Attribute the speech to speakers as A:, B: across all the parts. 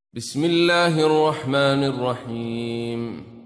A: بسم الله الرحمن الرحيم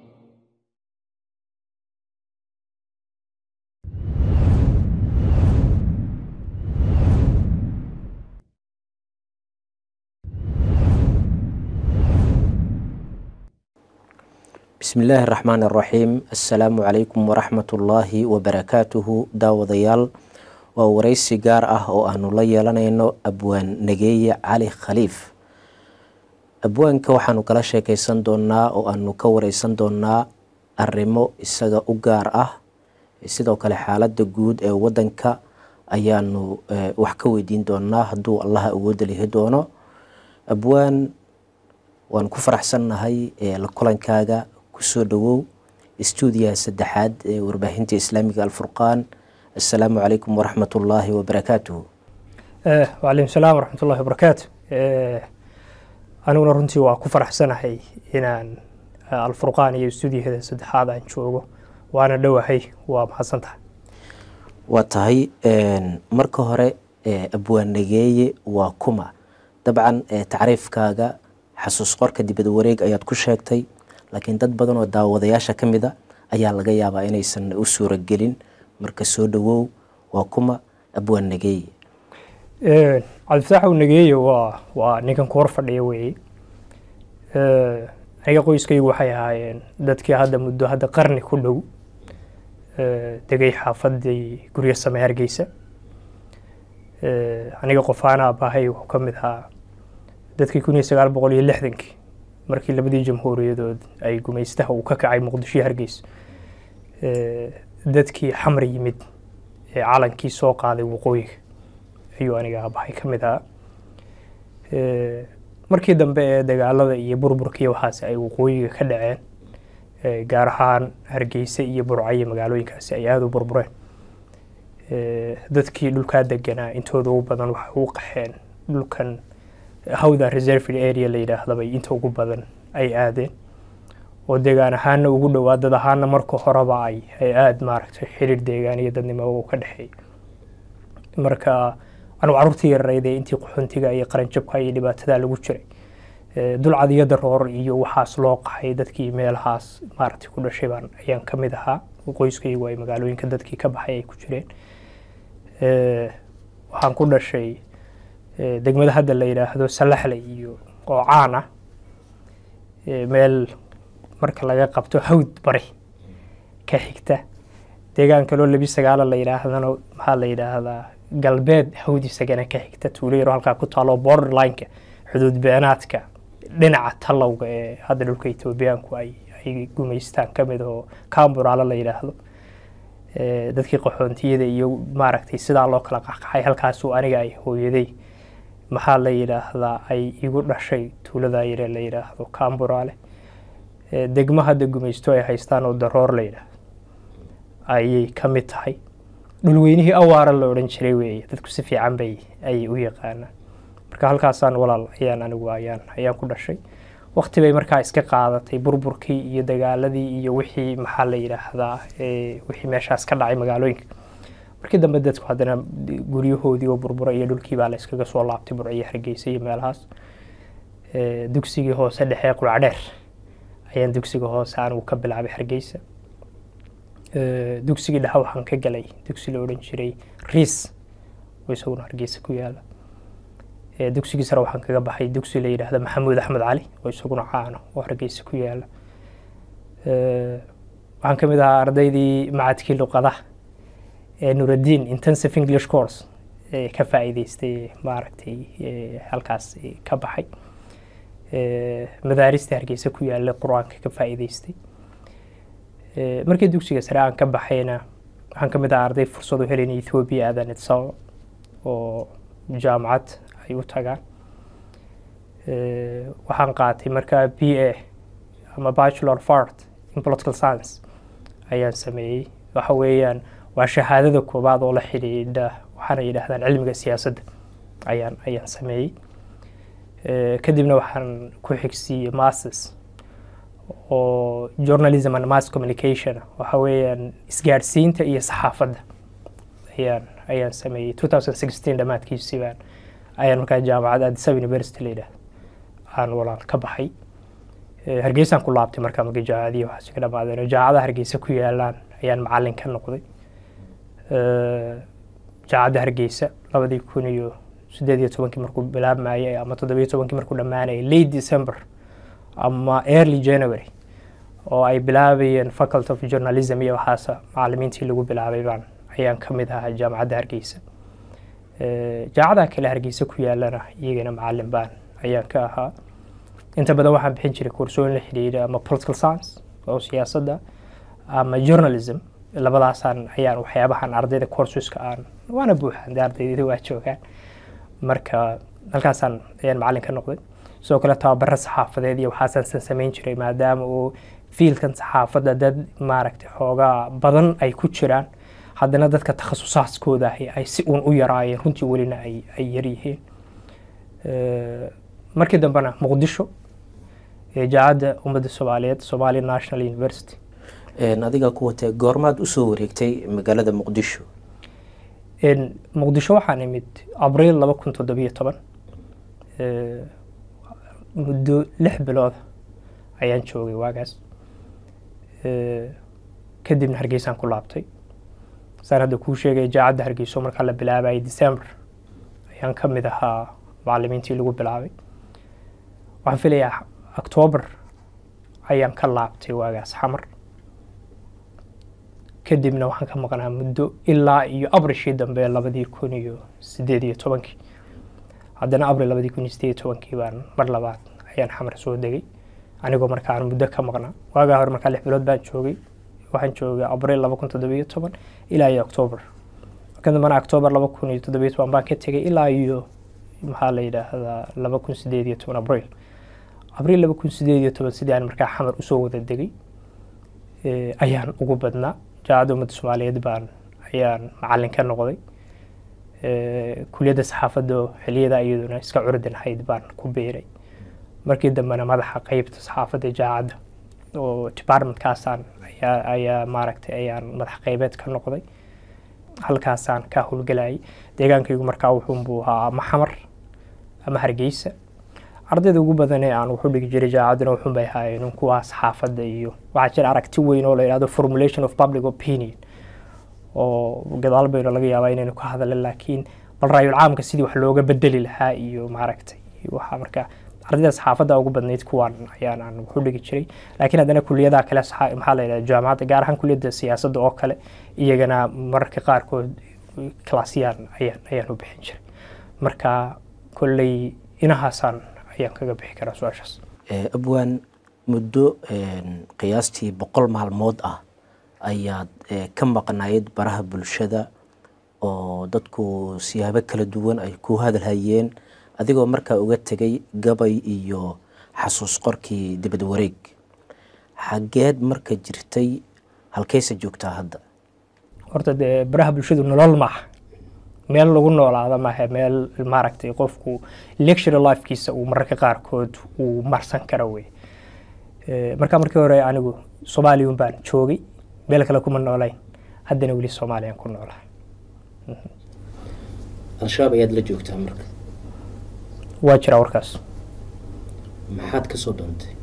B: bismi illaahi raxmaan araxiim assalaamu calaykum waraxmatullaahi wabarakaatuhu daawadayaal waa wareysi gaar ah oo aanu la yeelanayno abwaan nageeye cali khaliif abwaanka waxaanu kala sheekeysan doonaa oo aanu ka wareysan doonaa arrimo isaga u gaar ah sidoo kale xaaladda guud ee wadanka ayaanu wax ka weydiin doonaa hadduu allaha awooda lihi doono abwaan waan ku faraxsannahay la kulankaaga kusoo dhawow stuudiyaha saddexaad ee warbaahinta islaamiga alfurqaan assalaamu calaykum waraxmat ullaahi wabarakaatuhu
C: wacalaykum salaam waraxmat ullahi wabarakaatu aniguna runtii waa ku faraxsanahay inaan alfurqaan iyo stuudiyaheeda saddexaad aan joogo waana dhowahay waa mahadsan tahay
B: waa tahay marka hore abwaan nageeye waa kuma dabcan tacriifkaaga xasuus qorka dibad wareeg ayaad ku sheegtay laakiin dad badan oo daawadayaasha ka mid a ayaa laga yaabaa inaysan u suuragelin marka soo dhawow waa kuma abwaan nageeye
C: cabdifataaxow nageeye waa waa ninkan ku hor fadhiya weeye aniga qoyskaygu waxay ahaayeen dadkii hadda muddo hadda qarni ku dhow degay xaafadii guryo same hargeysa aniga qofaana abahay wuxuu ka mid ahaa dadkii kun iyo sagaal boqol iyo lixdankii markii labadii jamhuuriyadood ay gumaystaha uu ka kacay muqdisho hargeysa dadkii xamar yimid ee calankii soo qaaday waqooyiga ayuu aniga abahay ka mid ahaa markii dambe ee dagaalada iyo burburkii waxaas ay waqooyiga ka dhaceen gaar ahaan hargeysa iyo burcayo magaalooyinkaasi ay aada u burbureen dadkii dhulkaa deganaa intooda ugu badan waxay u qaxeen dhulkan hawda reserved area la yidhaahdabay inta ugu badan ay aadeen oo deegaan ahaana ugu dhowaa dad ahaana marka horeba ay ay aada maaragtay xiriir deegaan iyo dadnimo u ka dhexeey marka anugu carruurtii yararayd ee intii qaxoontiga iyo qaranjabka iyo dhibaatada lagu jiray dulcad iyo daroor iyo waxaas loo qaxay dadkii meelahaas maaragtay ku dhashay baan ayaan ka mid ahaa qoyskaygu ay magaalooyinka dadkii ka baxay ay ku jireen waxaan ku dhashay degmada hadda la yidhaahdo salaxle iyo oo caan ah meel marka laga qabto hawd bari ka xigta deegaan kaloo labi sagaala la yidhaahdana maxaa la yidhaahdaa galbeed hawd isagana ka xigta tuulo yaro halkaa ku taalo borderlineka xuduud beenaadka dhinaca tallowga ee hadda dhulka etoobiyaanku ay ay gumaystaan ka mid oo kaamburaalo la yidhaahdo dadkii qaxoontiyada iyo maaragtay sidaa loo kala qaxqaxay halkaasuu aniga ay hooyaday maxaa la yidhaahdaa ay igu dhashay tuuladaa yare la yidhaahdo kaamburaale degmo hadda gumaysto ay haystaan oo daroor la yidhaahdo ayay ka mid tahay dhulweynihii awaara la odhan jiray weeye dadku si fiican bay ayay u yaqaanaan marka halkaasaan walaal ayaan anigu ayaan ayaan ku dhashay wakti bay markaa iska qaadatay burburkii iyo dagaaladii iyo wixii maxaa la yidhaahdaa wixii meeshaas ka dhacay magaalooyinka markii dambe dadku haddana guryahoodii oo burbura iyo dhulkii baa la iskaga soo laabtay burciyo hargeysa iyo meelahaas dugsigii hoose dhexee quracdheer ayaan dugsiga hoose anigu ka bilaabay hargeysa dugsigii dhexe waxaan ka galay dugsi la odhan jiray riis oo isaguna hargeysa ku yaala dugsigii sare waxaan kaga baxay dugsi la yidhaahda maxamuud axmed cali oo isaguna caano oo hargeysa ku yaala waxaan ka mid ahaa ardaydii macadkii luqadaha ee nuraddiin intensive english course ee ka faa'iideystay maaragtay halkaas ka baxay madaaristii hargeysa ku yaalla qur-aanka ka faa'iideystay markii dugsiga sare aan ka baxayna waxaan ka mid ahaa arday fursad u helin ethoobiya aadan idsao oo jaamacad ay u tagaan waxaan qaatay markaa b a ama bachelor of art in political science ayaan sameeyey waxa weeyaan waa shahaadada koobaad oo la xidhiidha waxaana yidhaahdaan cilmiga siyaasadda ayaan ayaan sameeyey kadibna waxaan ku xigsiiyey masters oo journalism and mass communication waxa weeyaan isgaadhsiinta iyo saxaafadda ayaan ayaan sameeyey two thousand sixteen dhammaadkiisii baan ayaan markaa jaamacad addis ababa university la yidhaahdo aan walaal ka baxay Eh, hargeysaan ku laabtay markaa markii jaacadii waxaasi ka dhamaadeen oo jaacadaha hargeysa ku yaalaan ayaan macalin ka noqday Eh, jaacadda hargeysa labadii kun iyo sideed iyo tobankii markuu bilaabmayay ama toddobiyo tobankii markuu dhammaanayay late december ama early january oo ay bilaabayeen faculty of journalism iyo waxaasa macalimiintii lagu bilaabay baan ayaan ka mid ahaa jaamacadda hargeysa Eh, jaamacadaha kale hargeysa ku yaalana iyagana macalin baan ayaan ka ahaa inta badan waxaan bixin jiray koorsooyin la xidhiidha ama political science oo siyaasadda ama journalism labadaasaan ayaan waxyaabahan ardayda courseska aan waana buuxaan dee ardaydii waa joogaan marka halkaasaan ayaan macalin ka noqday sidoo kale tababaro saxaafadeed iyo waxaasaan san samayn jiray maadaama uu fiilkan saxaafadda dad maaragtay xoogaa badan ay ku jiraan haddana dadka takhasusaadkooda ahi ay si uun u yaraayeen runtii welina ay ay yaryihiin Eh, markii dambena muqdisho ee jaacadda ummadda soomaaliyeed somali national university
B: Een, adiga ku watee goormaad usoo wareegtay magaalada muqdisho
C: En, muqdisho waxaan imid abriil laba kun toddobiyo toban Eh, muddo lix bilood ayaan joogay waagaas Eh, kadibna hargeysaan ku laabtay saan hadda kuu sheegay jaacadda hargeyso markaa la bilaabayay december ayaan ka mid ahaa macalimiintii lagu bilaabay waxaan filayaa octoober ayaan ka laabtay waagaas xamar kadibna waxaan ka maqnaa muddo ilaa iyo abrishii dambe labadii kun iyo sideed iyo tobankii haddana abril labadii kun iyo sideed iyo tobankii baan mar labaad ayaan xamar soo degay anigoo markaan muddo ka maqnaa waagaa hore markaa lix bilood baan joogay waxaan joogay abril laba kun toddobiyo toban ilaa iyo octoober ka dambana octoober laba kun iyo toddobiyo toban baan ka tegay ilaa iyo maxaa la yidhaahdaa laba kun sideed iyo toban abril abril laba kun sideed iyo toban sidii aan markaa xamar usoo wada degay eh, ayaan ugu badnaa jaacadda ummadda soomaaliyeed baan ayaan macalin ka noqday Eh, kuliyadda saxaafadda oo xiliyada iyaduna iska curdan ahayd baan ku beeray markii dambena madaxa qeybta saxaafadda jaacadda oo departmentkaasaan ayaa ayaa maaragtay ayaan madax qeybeed ka noqday halkaasaan ka howlgelayay deegaankaygu markaa wuxuunbuu ahaa ama xamar ama hargeysa ardayda ugu badan ee aan wuxu dhigi jiray jaacadduna wuxuun bay ahaayeen kuwaa saxaafadda iyo waxaa jira aragti weyn oo la yidhahdo formulation of public opinion oo gadaal baynu laga yaabaa inaynu ka hadalno laakiin bal raayul caamka sidii wax looga bedeli lahaa iyo maaragtay iyo waxaa marka ardayda saxaafadda ugu badnayd kuwaan ayaan aan wuxu dhigi jiray laakiin haddana kuliyadaha kale saxa- maxaa la yidhahda jaamacadda gaar ahaan kuliyadda siyaasadda oo kale iyagana mararka qaarkood klasiyaan ayaan ayaan u bixin jiray marka kolley inahaasaan ayaan kaga bixi karaa su-aashaas
B: Ee, abwaan muddo een, qiyaastii boqol maalmood ah ayaad ee, ka maqnayd baraha bulshada oo dadku siyaabo kala duwan ay ku hadalhayeen adigoo markaa uga tegay gabay iyo xasuus qorkii dibad wareeg xageed marka jirtay halkeyse joogtaa hadda
C: horta dee baraha bulshadu nolol maaha meel lagu noolaada maaha meel maaragtay qofku lecture lifekiisa uu mararka qaarkood uu marsan karo wey Eh, marka markii hore anigu soomaaliyun baan joogay meel kale kuma noolayn haddana weli soomaaliyaan ku noolahay
B: al-shabaab ayaad la joogtaa marka
C: waa jiraa warkaas
B: maxaad ka soo doontay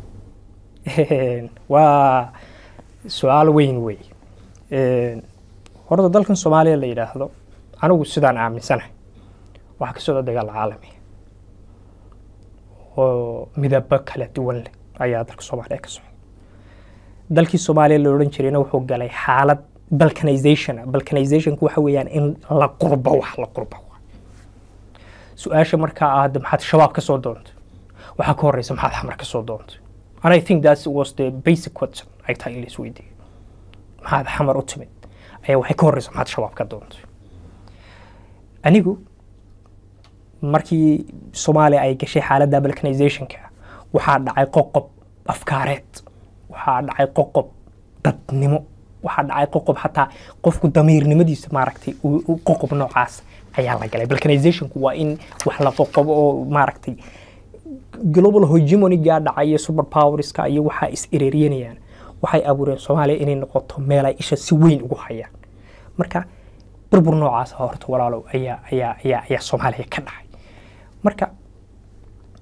C: waa su-aal weyn wey horta dalkan soomaaliya la yidhaahdo anigu sidaan aaminsanahay waxaa ka socda dagaal caalami oo midabo kala duwan leh ayaa dalka soomaaliya ka socda dalkii soomaaliya la odhan jirayna wuxuu galay xaalad balkanization balkanizationku waxa weeyaan in la qurbo wax la qurbo su-aasha markaa ah hadda maxaad shabaab ka soo doontay waxaa ka horeysa maxaad xamar ka soo doontay and I think that was the basic question ay tahay in la isweydiiyo maxaad xamar u timid ayaa waxay ka horeysa maxaad shabaab ka doontay anigu markii soomaaliya ay gashay xaaladda balkanizationka waxaa dhacay qoqob afkaareed waxaa dhacay qoqob dadnimo waxaa dhacay qoqob xataa qofku damiirnimadiisa maaragtay uu- uu qoqob noocaas ayaa la galay balkanizationku waa in wax la qoqobo oo maaragtay global hegemonyga dhacay iyo super powerska iyo waxaa is ereeryanayaan waxay abuureen soomaaliya inay noqoto meel ay isha si weyn ugu hayaan marka burbur noocaas horta walaalow ayaa ayaa ayaa ayaa soomaaliya ka dhacay marka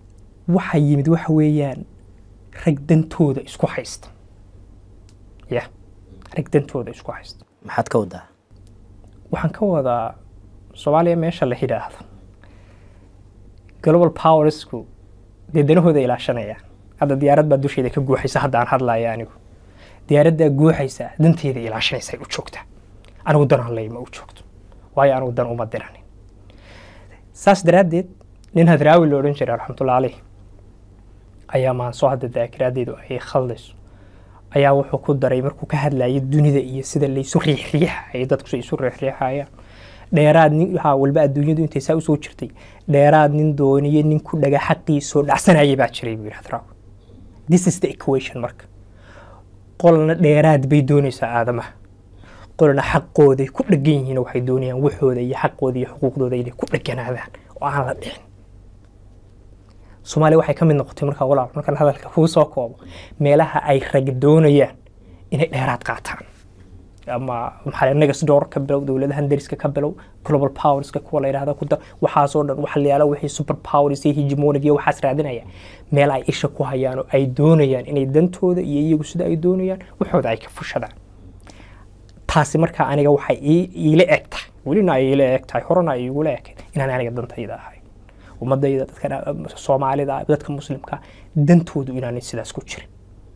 C: waxa yimid waxa weeyaan rag dantooda isku haysta ya rag dantooda isku haysta
B: maxaad ka wadaa
C: waxaan ka wadaa soomaaliya meesha la yidhaahdo global powersku dee danahooda ilaashanayaan hadda diyaarad baa dusheeda ka guuxaysa hadda aan hadlaya anigu diyaaraddaa guuxaysa danteeda ilaashanaysa ay u joogtaa anigu danaan ley ma u joogto waayo anigu dan uma diranin saas daraaddeed nin hadraawi la odhan jiray raxmatullahi caleyh ayaa maansoo hadda daakiraadeedu ay khaldayso ayaa wuxuu ku daray markuu ka hadlayay dunida iyo sida laysu riixriixayo dadku si isu riixriixayaan dheeraad nin waxaa walba adduunyadu intay saa usoo jirtay dheeraad nin dooniyo nin ku dhaga xaqiisoo dhacsanaya baa jiray buu yidhi hadraawi this is the equation marka qolna dheeraad bay doonaysaa aadamaha qolna xaqooday ku dhagan yihiin waxay doonayaan waxooda iyo xaqooda iyo xuquuqdooda inay ku dhaganaadaan oo aan la dhicin soomaaliya waxay ka mid noqotay markaa walaal markaan hadalka kuu soo koobo meelaha ay rag doonayaan inay dheeraad qaataan ama maxaa negas door ka bilow dowladahan dariska ka bilow global powerska kuwa la yidhahda kuda waxaasoo dhan waxa la yaala wixii super powers iyo hegemonic iyo waxaas raadinaya meel ay isha ku hayaan oo ay doonayaan inay dantooda iyo iyagu sida ay doonayaan waxooda ay ka fushadaan taasi markaa aniga waxay iila eg tahay welina ay iila eg tahay horena ay igula ekayd inaan aniga dantayda ahay ummadayda dadka soomaalida dadka muslimka dantoodu inaanay sidaas ku jirin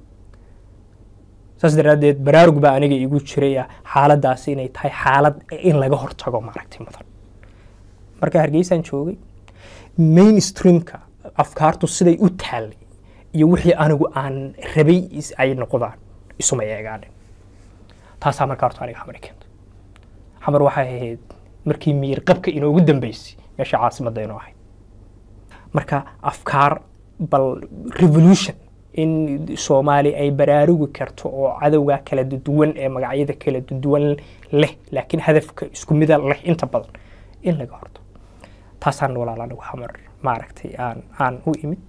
C: saas daraaddeed baraarug baa aniga igu jiraya xaaladaasi inay tahay xaalad in laga hortago maaragtay mudan marka hargeysaan joogay mainstreamka afkaartu siday u taallay iyo wixii anigu aan rabay ay noqdaan isuma eegaanin taasaa markaa horta aniga xamar keento xamar waxay ahayd markii miyir qabka inoogu dambeysay meesha caasimadda inoo ahayd marka afkaar bal revolution in soomaali ay baraarugi karto oo cadowga kala duwan ee magacyada kala duwan leh laakiin hadafka isku mida leh inta badan in laga horto taasaan walaal anigu xamar maaragtay aan aan u imid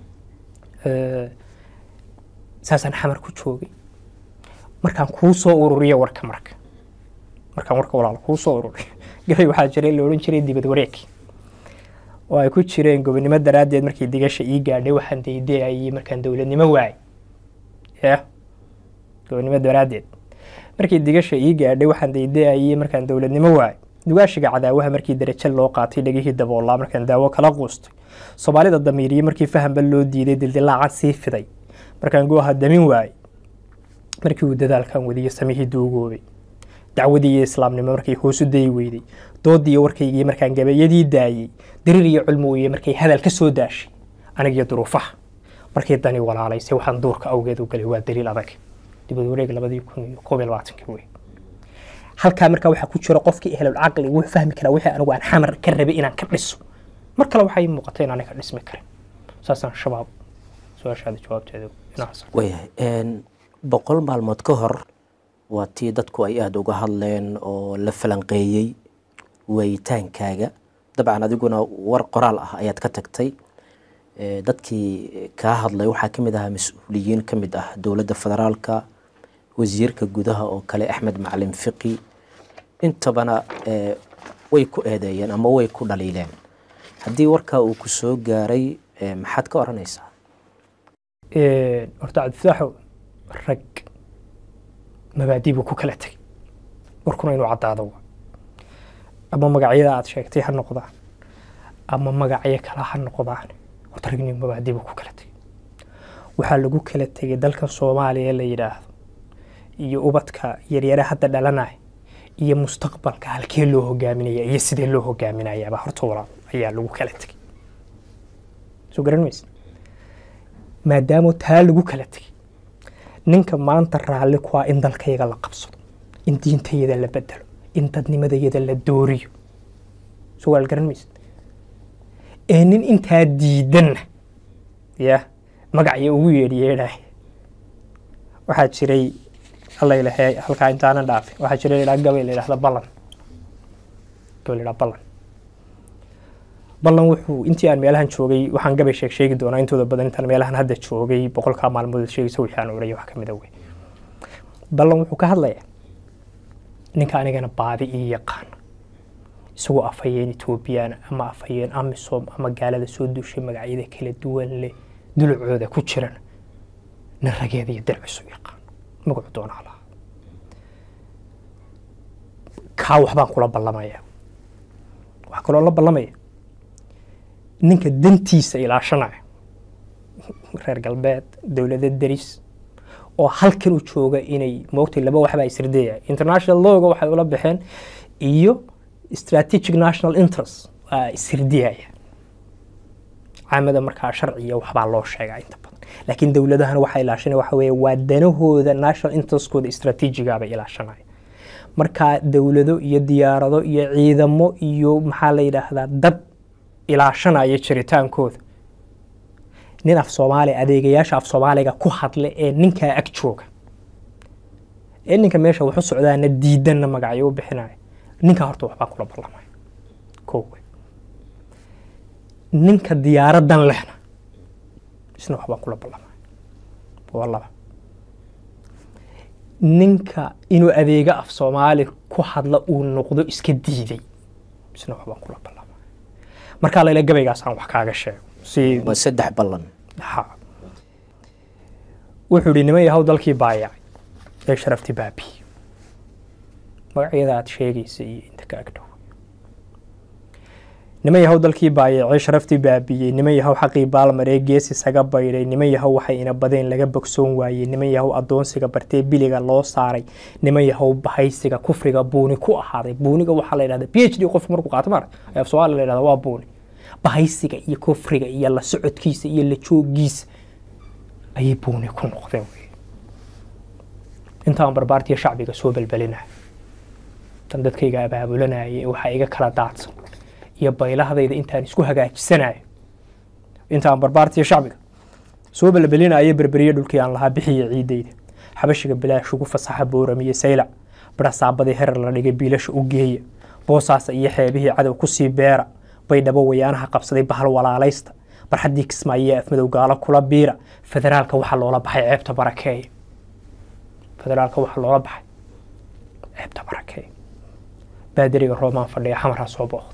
C: saasaan xamar ku joogay markaan kuu soo ururiyo warka marka markaan warka walaal kuu soo ururiyo gabay waxaa jiray la odhan jiray dibad wareeg oo ay ku jireen gobonimo daraaddeed markii digasha ii gaadhay waxaan daydeayay markaan dowladnimo waayay ya gobonimo daraaddeed markii digasha ii gaadhay waxaan daydeayay markaan dowladnimo waayay dugaashiga cadaawaha markii darajo loo qaatay dhegihii daboolaa markaan daawo kala quustay soomaalida damiiriye markii fahanba loo diiday dildilaacan sii fiday markaan gooha damin waayey markii uu dadaalkan wadiyo samihii duugoobay dacwadii iyo islaamnimo markay hoosu dayi weyday doodii iyo warkaygii markaan gabayadii daayey dariir iyo culmooye markay hadal ka soo daashay anigiyo duruufaha markii dani walaalaysay waxaan duurka awgeed u galay waa daliil adag dibad wareeg labadii kun iyo koob iyo labaatankii wey halkaa markaa waxaa ku jira qofkii ehlul caqli wuu fahmi karaa wixii anigu aan xamar ka rabay inaan ka dhiso mar kale waxay muuqatay in aniga dhismi karin saasaan shabaab su-aashaada jawaabteeda inaas
B: waayahay boqol maalmood ka hor waa tii dadku ay aada uga hadleen oo la falanqeeyey waayitaankaaga dabcan adiguna war qoraal ah ayaad ka tagtay dadkii kaa hadlay waxaa ka mid ahaa mas-uuliyiin ka mid ah dowladda federaalka wasiirka gudaha oo kale axmed macalin fiqi intabana way ku eedeeyeen ama way ku dhaliileen haddii warkaa uu ku soo gaaray maxaad ka odhanaysaa
C: horta cabdifitaaxo rag mabaadii buu ku kala tegay warkuna inuu caddaado waa ama magacyada aad sheegtay ha noqdaan ama magacyo kale ha noqdaan horta ragni mabaadii buu ku kala tegay waxaa lagu kala tegay dalkan soomaaliya la yidhaahdo iyo ubadka yaryare hadda dhalanaya iyo mustaqbalka halkee loo hogaaminaya iyo sidee loo hogaaminayaaba horta walaal ayaa lagu kala tegay soo garan maysa maadaama taa lagu kala tegay ninka maanta raalli ku ah in dalkayaga la qabsado in diintayada la bedelo in dadnimadayada la dooriyo soo waal garan maysa ee nin intaa diidanna ya magacya ugu yeedhyeedhaay waxaa jiray allaylahe halkaa intaana dhaafin waxaa jira ladhaa gabay la yidhahda ballan gabay la yidhaha ballan ballan wuxuu intii aan meelahan joogay waxaan gabay sheeg sheegi doonaa intooda badan intaan meelahan hadda joogay boqolkaa maalmood sheegaysa wixii aan oraya wax ka mid a wey ballan wuxuu ka hadlayaa ninka anigana baadi ii yaqaana isagoo afhayeen etoobiyaan ama afhayeen amisom ama gaalada soo duushay magacyada kala duwan leh dulucooda ku jiran nin rageeda iyo dircisu yaqaan magacu doonaa lahaa kaa waxbaan kula ballamaya waxaa kaloo la ballamaya ninka dantiisa ilaashanaya reer galbeed dowlada deris oo halkan u jooga inay moogtay laba waxbaa isrideeya international lawga waxay ula baxeen iyo strategic national interest waa isrideeyaya caamada markaa sharciya waxbaa loo sheegaa inta badan laakiin dowladahana waxaa ilaashanaya waxa weeye waa danahooda national interestkooda strategiga bay ilaashanaya markaa dowlado iyo diyaarado iyo ciidamo iyo maxaa la yidhaahdaa dad ilaashanaya jiritaankooda nin af soomaali adeegayaasha af soomaaliga ku hadla ee ninkaa ag jooga ee ninka meesha waxu socdaana diidanna magacyo u bixinaya ninkaa horta waxbaan kula ballamaya kowe ninka diyaaradan lehna isna waxbaan kula ballamaya waa laba ninka inuu adeega af soomaali ku hadla uu noqdo iska diiday isna waxbaan kula ballamaya markaa layla gabaygaasaan wax kaaga sheego si
B: waa saddex ballan
C: ha wuxuu ihi niman yahow dalkii baayacay ee sharafti baabi magacyada aad sheegaysa iyo inta ka agdhow niman yahow dalkii baayacay sharaftii baabiyey niman yahow xaqii baalmaree gees isaga baydhay niman yahow waxay ina badeen laga bogsoon waayey niman yahow addoonsiga bartee biliga loo saaray niman yahow bahaysiga kufriga buuni ku ahaaday buuniga waxaa la yidhahda p h d qofku markuu qaato maarata ee af soomaaliya la yidhahda waa buuni bahaysiga iyo kufriga iyo la socodkiisa iyo la joogiisa ayay buuni ku noqdeen wey intaan barbaartiya shacbiga soo belbelinaya tan dadkayga abaabulanaya waxaa iga kala daadsan iyo baylahdayda intaan isku hagaajisanayo intaan barbaartiya shacbiga soo belbelinaya berberiye dhulkii aan lahaa bixiya ciidayda xabashiga bilaash ugu fasaxa booramiye saylac barasaabadii herar la dhigay biilasha u geeya boosaasa iyo xeebihii cadow kusii beera baydhabo wayaanaha qabsaday bahal walaalaysta barxaddii kismaayo afmadow gaalo kula biira federaalka waxaa loola baxay ceebta barakeeya federaalka waxaa loola baxay ceebta barakeeya baadariga roomaan fadhiya xamarha soo booqda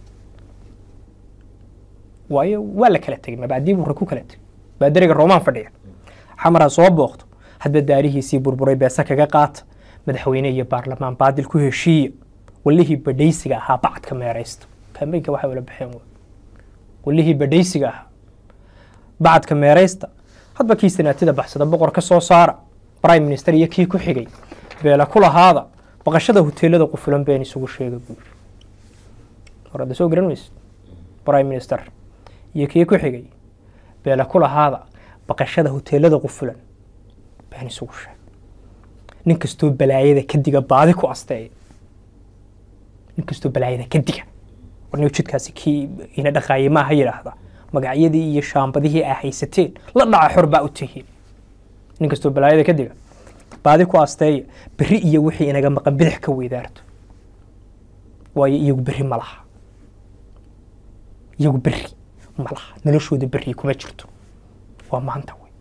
C: waayo waa la kala tegay mabaadii buu ku kala tegay baadariga roomaan fadhiya xamarha soo booqdo hadba daarihiisii burburay beesa kaga qaata madaxweyne iyo baarlamaan baadil ku heshiiya walihii badhaysiga ahaa bacadka meeraysta kambeynka waxay ula baxeen walihii badhaysiga ahaa bacadka meeraysta hadba kii sanaatida baxsada boqor ka soo saara prime minister iyo kii ku xigay beela ku lahaada baqashada hoteelada qufulan been isugu sheega buuri horada soo garan maysid prime minister iyo kii ku xigay beela ku lahaada baqashada hoteelada qufulan been isugu sheega nin kastoo balaayada kadiga baadi ku asteeya nin kastoo balaayada kadiga warniga jidkaasi kii ina dhaqaayay maaha yidhaahda magacyadii iyo shaambadihii aa haysateen la dhaca xor baa u tihiin nin kastoo balaayada kadiga baadi ku asteeya berri iyo wixii inaga maqan bidix ka weydaarto waayo iyagu berri ma laha iyagu berri ma laha noloshooda berri kuma jirto waa maanta wey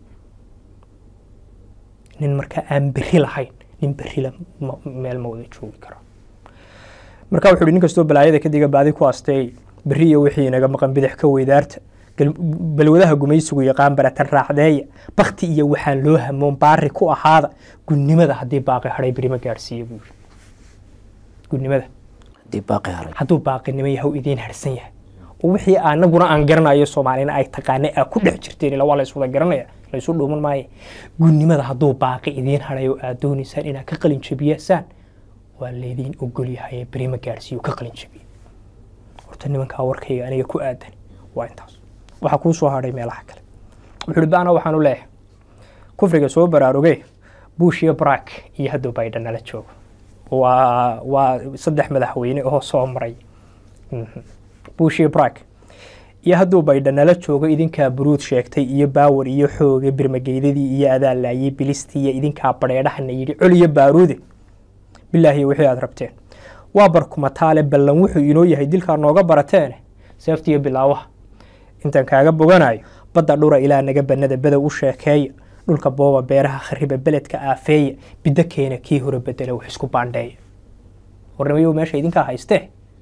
C: nin markaa aan berri lahayn nin berrila meel ma wada joogi karo marka wuxuu nin kastoo balaayada kadiga baadi ku asteey berri iyo wixii inaga maqan bidix ka weydaarta balwadaha gumaysigu yaqaan baratan raacdeeya bakti iyo waxaan loo hamoon baari ku ahaada gunnimada haddii baaqi hadhay beri ma gaadhsiiya buu yiri gunnimada
B: haddii baaqi haray
C: hadduu baaqinimo yahow idiin harsan yahay oo wixii anaguna aan garanayo soomaalina ay taqaana aa ku dhex jirteen ila waa la iswada garanaya la isu dhuuman maaye gunnimada hadduu baaqi idiin hadhay oo aad doonaysaan inaad ka qalin jabiyasaan waa laydiin ogol yahay beri ma gaadhsiiyo ka qalin jabiya horta nimankaa warkayga aniga ku aadan waa intaas waxaa kuu soo hadhay meelaha kale wuxuu uhi baana waxaan u leeyahay kufriga soo baraaruge bush iyo barack iyo hadduu baydhan nala joogo waa waa saddex madaxweyne oo soo maray bush iyo barack iyo hadduu baydhan nala joogo idinkaa buruud sheegtay iyo baawar iyo xooge birmageydadii iyo adaa laayey bilistii iyo idinkaa badheedhahana yidhi col iyo baaruude bilaahi wixii aad rabteen waa barkumataale ballan wuxuu inoo yahay dilkaa nooga barateene seeftiiyo bilaawaha intaan kaaga boganayo badda dhura ilaa naga bannada bedow u sheekeeya dhulka booba beeraha khariba beledka aafeeya biddo keena kii hore bedela wax isku baandheeya warnimayow meesha idinkaa haystee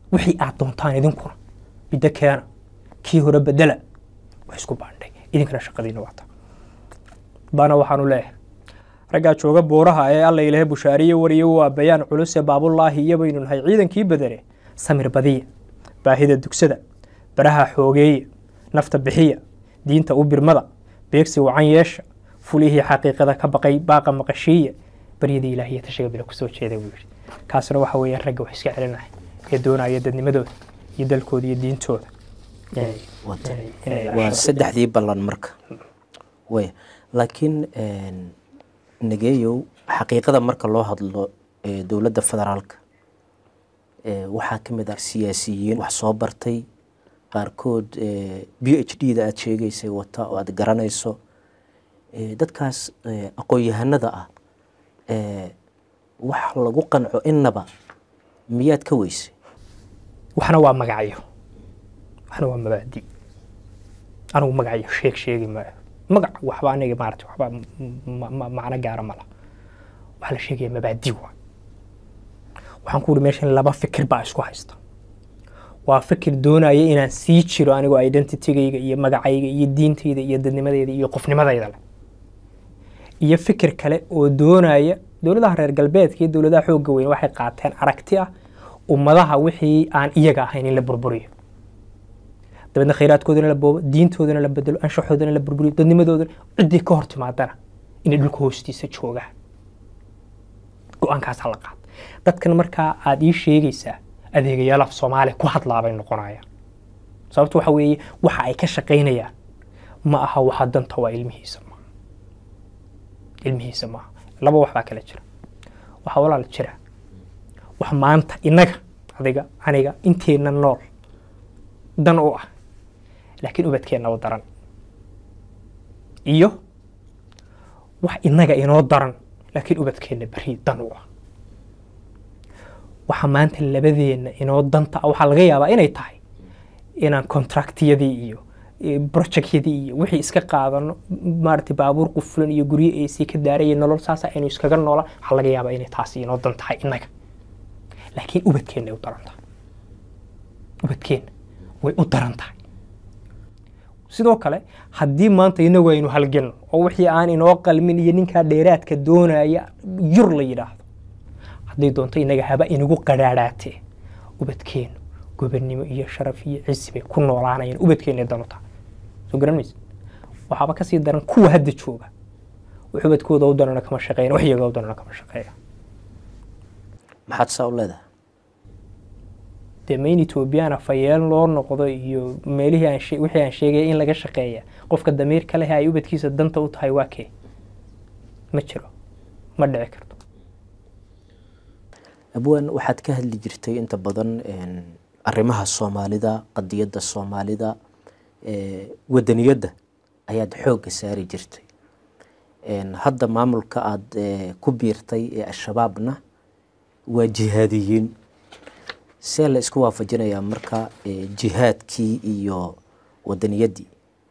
C: wixii aad doontaan idinkuna biddo keena kii hore bedela wax isku baandhay idinkana shaqadiina waata baana waxaanu leeyahay raggaa jooga buuraha ee alla ilahe bushaariye wariye waa bayaan culuse baabullaahi iyo baynu nahay ciidankii badane samir badiya baahida dugsada baraha xoogeeya nafta bixiya diinta u birmada beegsi wacan yeesha fulihii xaqiiqada ka baqay baaqa maqashiiya baryada ilaahiya tashiga bila kusoo jeeda buu yidhi kaasina waxa weeyaan ragga wax iska celinaya ee doonaya dadnimadooda iyo dalkooda iyo diintooda inay- inay- inay
B: waa
C: ilaashadaan.
B: saddexdii ballan marka way laakiin nageeyow xaqiiqada marka loo hadlo ee dowladda federaalka ee waxaa ka mid ah siyaasiyiin wax soo bartay qaarkood b h d da aada sheegaysay wata oo aada garanayso ee dadkaas ee aqoon-yahanada ah ee wax lagu qanco innaba miyaad ka weysay
C: waxna waa magacyo waxna waa mabaadi anigu magacyo sheeg sheegi maayo magac waxba aniga maarata waxba ma- ma- macno gaara mala waxaa la sheegaya mabaadi waa waxaan ku uhi meeshan laba fikir baa isku haysta waa fikir doonaya inaan sii jiro anigoo identitygayga iyo magacayga iyo diintayda iyo dadnimadayda iyo qofnimadayda leh iyo fikir kale oo doonaya dowladaha reer galbeedka iyo dowladaha xoogga weyn waxay qaateen aragti ah ummadaha wixii aan iyaga ahayn in la burburiyo dabeedna khayraadkoodana la boobo diintoodana la bedelo anshaxoodana la burburiyo dadnimadoodana ciddii ka hor timaadana inay dhulka hoostiisa joogaan go-aankaas hala qaad dadkan markaa aad ii sheegaysaa adeegayaal af soomaaliya ku hadlaabay noqonayaan sababto waxa weeye waxa ay ka shaqaynayaan ma aha waxa danta waa ilmihiisa maaha ilmihiisa maaha laba wax baa kala jira waxaa walaal jira wax maanta innaga adiga aniga inteenna nool dan u ah laakiin ubadkeenna u daran iyo wax innaga inoo daran laakiin ubadkeenna beri dan u ah waxa maanta labadeenna inoo danta ah waxaa laga yaabaa inay tahay inaan contractyadii iyo eh, projectyadii iyo wixii iska qaadano maaragtay baabuur qufulan iyo guryo ac ka daaraya nolol saasa aynu iskaga noolaan waxaa laga yaabaa inay taasi inoo dan tahay innaga laakiin ubadkeenna ay u daran tahay ubadkeenna way u daran tahay sidoo kale haddii maanta inagu aynu halgelno oo wixii aan inoo qalmin iyo ninkaa dheeraadka doonaya yur la yidhaahdo hadday doonto inaga haba inagu qadhaadhaatee ubadkeennu gobernimo iyo sharaf iyo cisi bay ku noolaanayaan ubadkeenna danu tahay soo garan mayse waxaaba kasii daran kuwa hadda jooga wax ubadkooda u danana kama shaqeeyan wax iyaga u danana kama shaqeeya
B: maxaad saa u leedahay
C: dee main ethoobiyaana fayeel loo noqdo iyo meelihii aan shee- wixii aan sheegaya in laga shaqeeya qofka damiirka leh ay ubadkiisa danta u tahay waa kee ma jiro ma dhici karto
B: abwaan waxaad ka hadli jirtay inta badan een, arrimaha soomaalida qadiyadda soomaalida ee, wadaniyadda ayaad xoogga saari jirtay Een, hadda maamulka aada ee, ku biirtay ee al-shabaabna waa jihaadiyiin see la isku waafajinayaa marka ee, jihaadkii iyo wadaniyaddii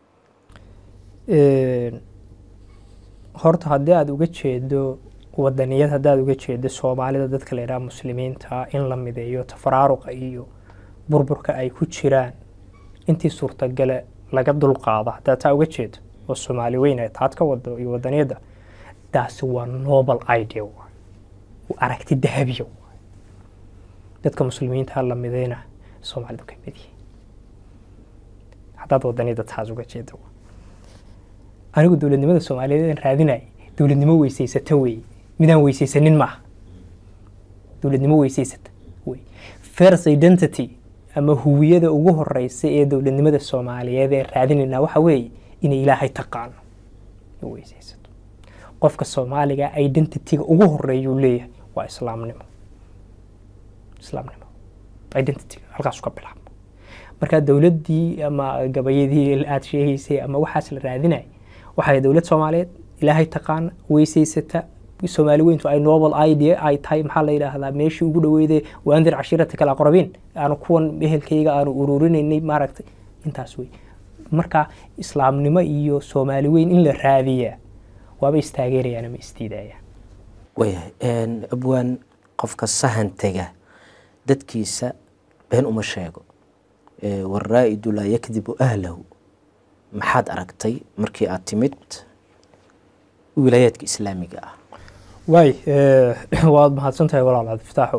C: Een, horta haddii aada uga jeedo wadaniyad haddii aada uga jeedo soomaalida dadka la yidhaha muslimiinta in la mideeyo tafaraaruqa iyo burburka ay ku jiraan intii suurtagale laga dulqaado haddaad taa uga jeedo oo soomaali weyn ay taad ka wado iyo wadaniyadda taasi waa noble idea waay waa aragti dahabiya waay dadka muslimiinta la mideyna soomaalidu ka mid yihiin haddaad wadaniyadda taas uga jeedo waay anigu dowladnimada soomaaliyeed aan raadinay dowladnimo weysaysata wey midaan weysaysanin maaha dowladnimo weysaysata wey first identity ama huwiyada ugu horeysa ee dowladnimada soomaaliyeed ee raadinaynaa waxa weeye inay ilaahay taqaano oo weysaysato qofka soomaaliga identityga ugu horeeyuu leeyahay waa islaamnimo islaamnimo identityga halkaasu ka bilaabo marka dowladdii ama gabayadii aada sheegaysay ama waxaas la raadinay waxay dowlad soomaaliyeed ilaahay taqaana weysaysata soomaali weyntu ay noble idea ay tahay maxaa la yidhaahdaa meeshii ugu dhaweyday waandir cashiirata kala aqrabiin aanu kuwan ehelkayga aanu ururinaynay maaragtay intaas wey marka islaamnimo iyo soomaali weyn in la raadiyaa waaba istaageerayaan ama isdiidayaan
B: waayahay Een, abwaan qofka sahan tega dadkiisa been uma sheego waraa'idu laa yakdibu ahlahu maxaad aragtay markii aad timid wilaayaadka islaamiga ah
C: waay waad mahadsan tahay walaal cabdifataaxo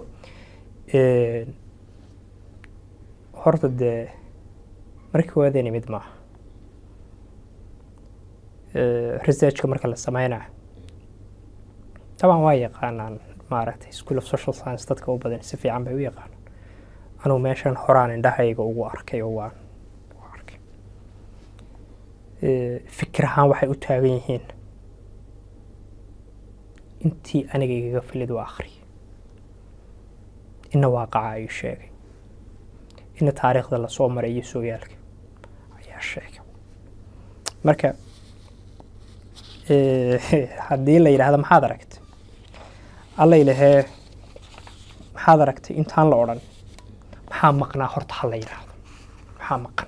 C: horta dee markii waadeen imid maaha researchka marka la sameynayo taban waa yaqaanaan maaragtay school of social science dadka u badan si fiican bay u yaqaanaan anugu meeshan horaan indhahayga ugu arkay oo waan u arkay fikir ahaan waxay u taagan yihiin intii aniga igaga filid u akhriyay ina waaqaca ayuu sheegay ina taariikhda lasoo maray iyo sooyaalka ayaa sheegay marka haddii la yidhaahdo maxaad aragtay alla ilahee maxaad aragtay intaan la odhan maxaa maqnaa horta ha la yidhaahdo maxaa maqan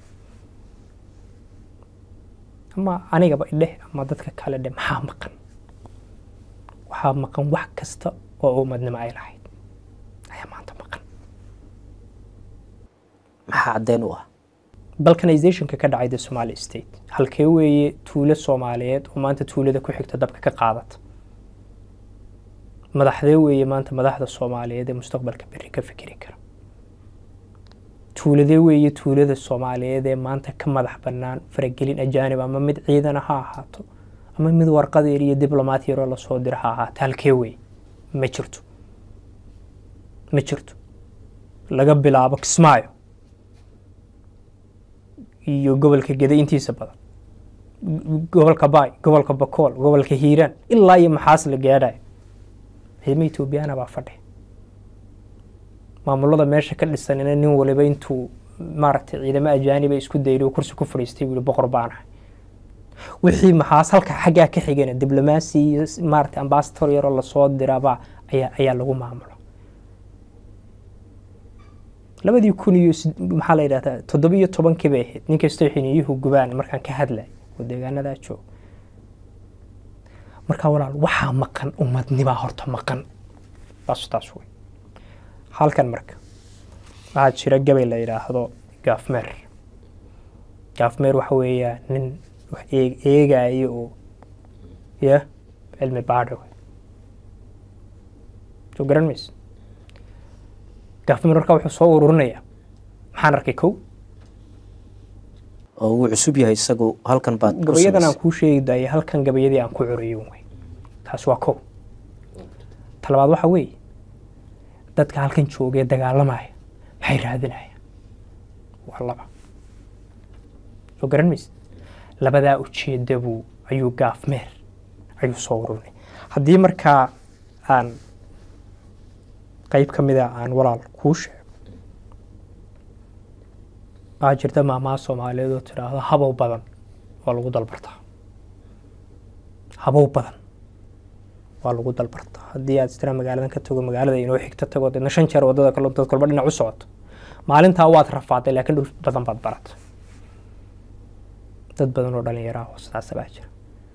C: ama anigaba idheh ama dadka kale dheh maxaa maqan waxaa maqan wax kasta oo ummadnimo ay lahayd ayaa maanta maqan
B: maxaa caddeyn u ah
C: balkanizationka ka dhacay the somali state halkee weeye tuulo soomaaliyeed oo maanta tuulada ku xigta dabka ka qaadata madaxdee weeye maanta madaxda soomaaliyeed ee mustaqbalka berri ka fikiri kara tuuladee weeye tuulada soomaaliyeed ee maanta ka madax bannaan faragelin ajaanib ama mid ciidana ha ahaato ama mid warqadeer iyo diblomaat yaroo lasoo dira ha ahaato halkee weeye ma jirto ma jirto laga bilaabo kismaayo iyo gobolka geda intiisa badan gobolka baay gobolka bakool gobolka hiiraan ilaa iyo maxaas la gaadhayo ciidamo etoobiyana baa fadhi maamulada meesha ka dhisanina nin waliba intuu maaragtay ciidamo ajaaniba isku dayday oo kursi ku fadhiistay buu boqor baanahay wixii maxaas halka xaggaa ka xigana diblomaasi iyo maaragtay ambasador yaroo lasoo diraba ayaa ayaa lagu maamulo labadii kun iyo maxaa la yidhahdaa toddoba iyo tobankii bay ahayd nin kastoo xiniyuhu gubaan markaan ka hadlay oo deegaanadaa joog markaa walaal waxaa maqan ummadnibaa horta maqan taas taas wey halkan marka waxaa jira gabay la yidhaahdo gaafmeer gaafmeer waxa weeyaa nin wax eegaayo oo ya cilmi baadho soo garan mayse gaafmeer markaa wuxuu soo ururinayaa maxaan arkay kow
B: oo wuu cusub yahay isagu halkan baad ku
C: gabayadan aan
B: samaysay.
C: kuu sheegi daaya halkan gabayadii aan ku curiyo wey taas waa kow talabaad waxa weeye dadka halkan joogee dagaalamaya maxay raadinayaan waa laba soo garan mayse labadaa ujeeda buu ayuu gaafmeer ayuu soo ururinay haddii markaa aan qayb ka mida aan walaal kuu sheego waxaa jirta maamaha soomaaliyeed oo tidhaahdo habow badan waa lagu dalbartaa habow badan waa lagu dalbartaa haddii aad istira magaaladan ka tago magaalada inoo xigta tago deedna shan jeer wadada kale dad kolba dhinac u socoto maalintaa waad rafaaday laakiin dhul badan baad baratay dad badan oo dhalinyaro ah oo sidaasa baa jira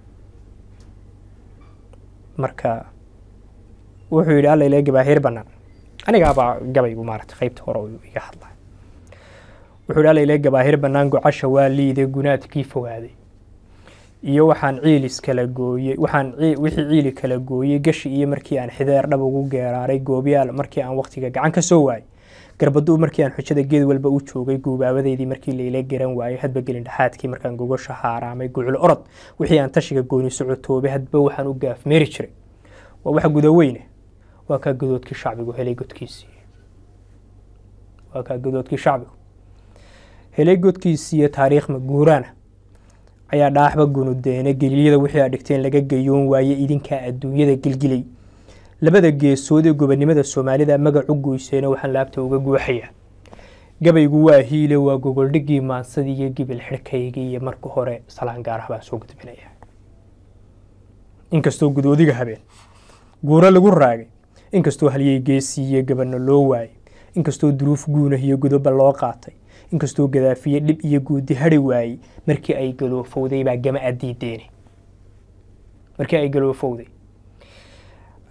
C: marka wuxuu yidhi alla ilaa gabaahiir bannaan anigaabaa gabaygu maaragtay qaybta hore uu iga hadlay wuxuu yidhi alla ilaa gabaahir bannaan gocasha waa liide gunaadkii fogaaday iyo waxaan ciilis kala gooyey waxaan cii- wixii ciili kala gooyey gashi iyo markii aan xideer dhab ugu geeraaray goobyaal markii aan waqtiga gacan ka soo waayey garbaduu markii aan xujada geed walba u joogay guubaabadeydii markii layla garan waayey hadba gelin dhexaadkii markaan gogosha haaraamay gucul orod wixii aan tashiga gooni socotoobay hadba waxaan u gaafmeeri jiray waa waxa gudaweyne waa kaa gadoodkii shacbigu helay godkiisii waa kaa gadoodkii shacbigu helay godkiisiiyo taariikh maguuraana ayaa dhaaxba gunudeene gelilyada wixii aad dhigteen laga gayoon waaye idinkaa adduunyada gilgilay labada geesood ee gobonimada soomaalida magac u goyseena waxaan laabta uga guuxayaa gabaygu waa hiile waa gogoldhigii maansadii iyo gibil xidhkaygii iyo marka hore salaan gaarah baan soo gudbinaya inkastoo gudoodiga habeen guuro lagu raagay inkastoo halyey geesiiyo gabanno loo waayey inkastoo duruuf guunah iyo godoba loo qaatay inkastoo gadaafiye dhib iyo guudi hadhi waayey markii ay galoofowday baa gama adiideene markii ay galoofowday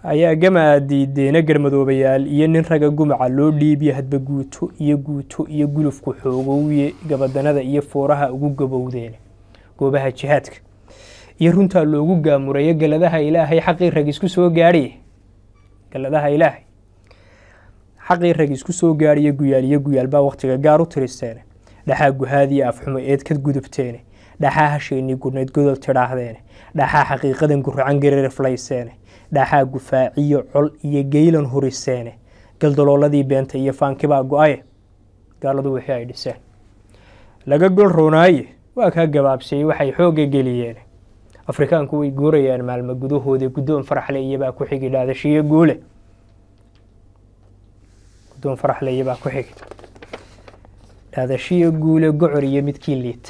C: ayaa gamaa diideena garmadoobayaal iyo nin raga gumaca loo dhiibiye hadba guuto iyo guuto iyo gulufku xoogowye gabadanada iyo fooraha ugu gabowdeene goobaha jihaadka iyo runtaa loogu gaamurayo galadaha ilaahay xaqii rag isku soo gaadhiye galadaha ilaahay xaqii rag isku soo gaadhiye guyaal iyo guyaal baa wakhtiga gaar u tiristeene dhaxaa guhaadiyo afxumo eed ka gudubteene dhaxaa hasheenii gurnayd godol tidhaahdeene dhaxaa xaqiiqadan guracan gaririflayseene dhaxaa gufaaciyo col iyo geylan huriseene galdalooladii beenta iyo faankibaa go-aye gaaladu wixii ay dhiseen laga gol roonaaye waa kaa gabaabsiyey waxay xoogga geliyeen afrikaanku way guurayaan maalmo gudahooda guddoon faraxle iyabaa ku xigi dhaadashiyo guule guddoon faraxle iyabaa ku xigi dhaadashiyo guule gocor iyo midkii liita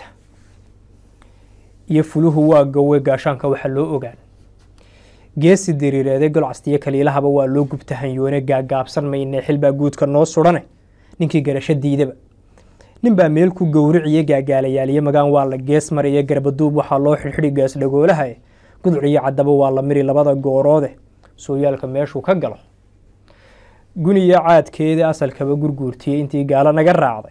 C: iyo fuluhu waa gawe gaashaanka waxa loo ogaan geesi diriireede golcastiyo kaliilahaba waa loo gubta hanyoone gaagaabsan maynee xilbaa guudka noo sudhane ninkii garasho diidaba ninbaa meel ku gowriciyo gaagaalayaal iyo magaan waa la gees mariyo garbaduub waxaa loo xidhxidhi gaas dhagoolaha guduc iyo caddaba waa la miri labada gooroode sooyaalka meeshuu ka galo guniyo caadkeeda asalkaba gurguurtiyey intii gaalo naga raacday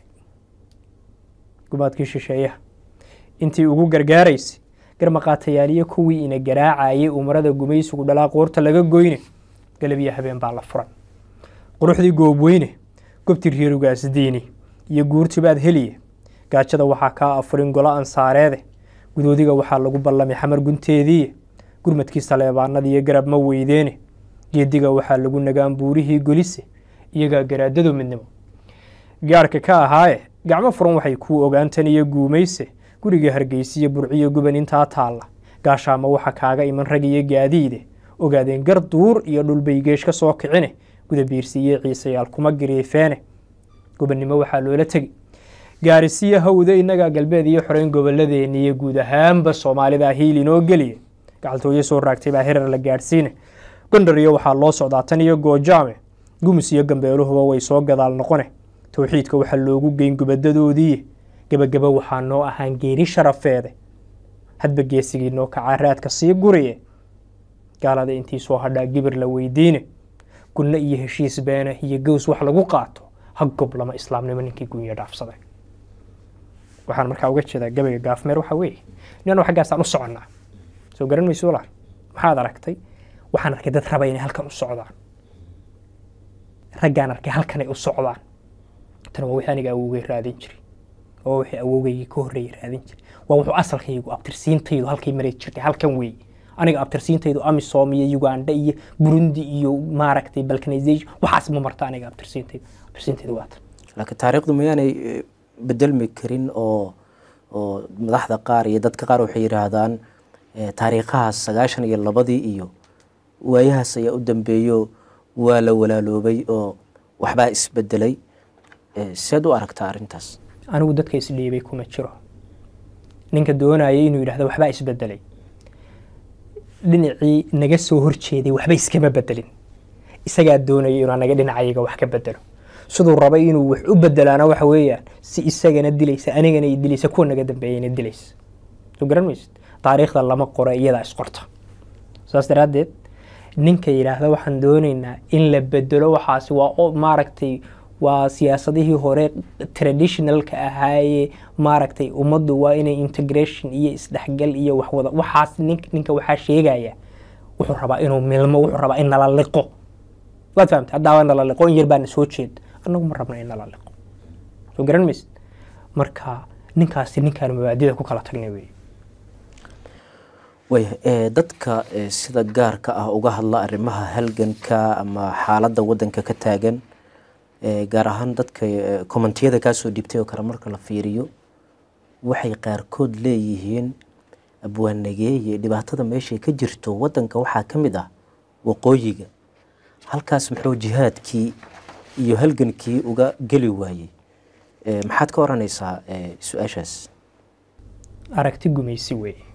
C: gumaadkii shisheeyaha intii ugu gargaaraysay garmaqaatayaaliyo kuwii ina garaacayay umarada gumaysigu dhalaa qoorta laga goyne galabyo habeen baa la furan quruxdii goobweyne gobti reerugaas diini iyo guurtibaad heliye gaajada waxaa kaa afurin golo ansaareede gudoodiga waxaa lagu ballamay xamar gunteediiye gurmadkii saleebaanada iyo garab ma weydeene geediga waxaa lagu nagaan buurihii golise iyagaa garaadado midnimo gaarhka ka ahaaye gacmo furan waxay kuu ogaantan iyo guumayse guriga hargeysiyo burciyo guban intaa taalla gaashaama waxa kaaga iman rag iyo gaadiide ogaadeen gar duur iyo dhulbay geesh ka soo kicine gudabiirsiiyo ciisayaal kuma giriifeene gobannimo waxaa loola tegi gaarisiyo hawda innagaa galbeed iyo xoreyn gobolladeeni iyo guud ahaanba soomaalida hiil inoo geliya gacaltooyo soo raagtay baa herar la gaadhsiine gondar iyo waxaa loo socdaa tan iyo goojaame gumus iyo gambeeluhuba way soo gadaal noqone towxiidka waxaa loogu geyn gubadadoodiiye gebagaba waxaa noo ahaan geeri sharafeede hadba geesigii noo kacaa raadka sii guriye gaalada intii soo hadhaa gibir la weydiine gunno iyo heshiis beene iyo gows wax lagu qaato ha goblama islaamnimo ninkii gunya dhaafsaday waxaan markaa uga jeedaa gabayga gaafmeer waxaa weeye ninanu xaggaasaan u soconnaa soo garan mayso walaal maxaad aragtay waxaan arkay dad raba inay halkan u socdaan raggaan arkay halkanay u socdaan tan waa wixii aniga awowgay raadin jiray waa wixii awowgaygii ka horreeyay raadin jiray waa wuxuu asalkaygu abtirsiintaydu halkay maray jirtay halkan weeye aniga abtirsiintaydu amisom iyo uganda iyo burundi iyo maaragtay balkanization waxaas ma marta aniga abtirsiintaydu abtirsiintaydu waa tan
B: laakiin taariikhdu mayaanay eh, bedelmi karin oo oo madaxda qaar iyo dadka qaar waxay yidhaahdaan eh, taariikhahaas sagaashan iyo labadii iyo waayahaas ayaa u dambeeyo waa la walaaloobay oo waxbaa isbedelay Eh, seed u aragtaa arrintaas
C: anigu dadka isdhiibay kuma jiro ninka doonaya inuu yidhahdo waxbaa isbedelay dhinacii naga soo horjeeday waxba iskama bedelin isagaa doonaya inuu anaga dhinacayaga wax ka bedelo siduu rabay inuu wax u bedelaana waxa weeyaan si isagana dilaysa anigana i dilaysa kuwa naga dambeeyana dilaysa soo garan maysid taariikhda lama qoro iyadaa isqorta saas daraaddeed ninka yidhaahda waxaan doonaynaa in la bedelo waxaasi waa o- maaragtay waa siyaasadihii hore traditionalka ahaayee maaragtay ummaddu waa inay integration iyo isdhexgal iyo waxwada waxaas nin- ninka waxaa sheegaya wuxuu rabaa inuu milmo wuxuu rabaa in nala liqo waad fahamtay haddaa waa nala liqo in yar baana soo jeeda annagu ma rabna in nala liqo soo garan maysid marka ninkaasi ninkaan mabaadida ku kala tagnay wey
B: waya eh, dadka eh, sida gaarka ah uga hadla arrimaha halganka ama xaaladda waddanka ka taagan eh, gaar ahaan dadka eh, kommentiyada kaasoo dhibtay oo kale marka la fiiriyo waxay qaarkood leeyihiin abwaanageeye dhibaatada meeshay ka jirto waddanka waxaa ka mid ah waqooyiga halkaas muxuu jihaadkii iyo halgankii uga geli waayey Eh, maxaad ka oranaysaa eh, su-aashaas
C: aragti gumaysi weeye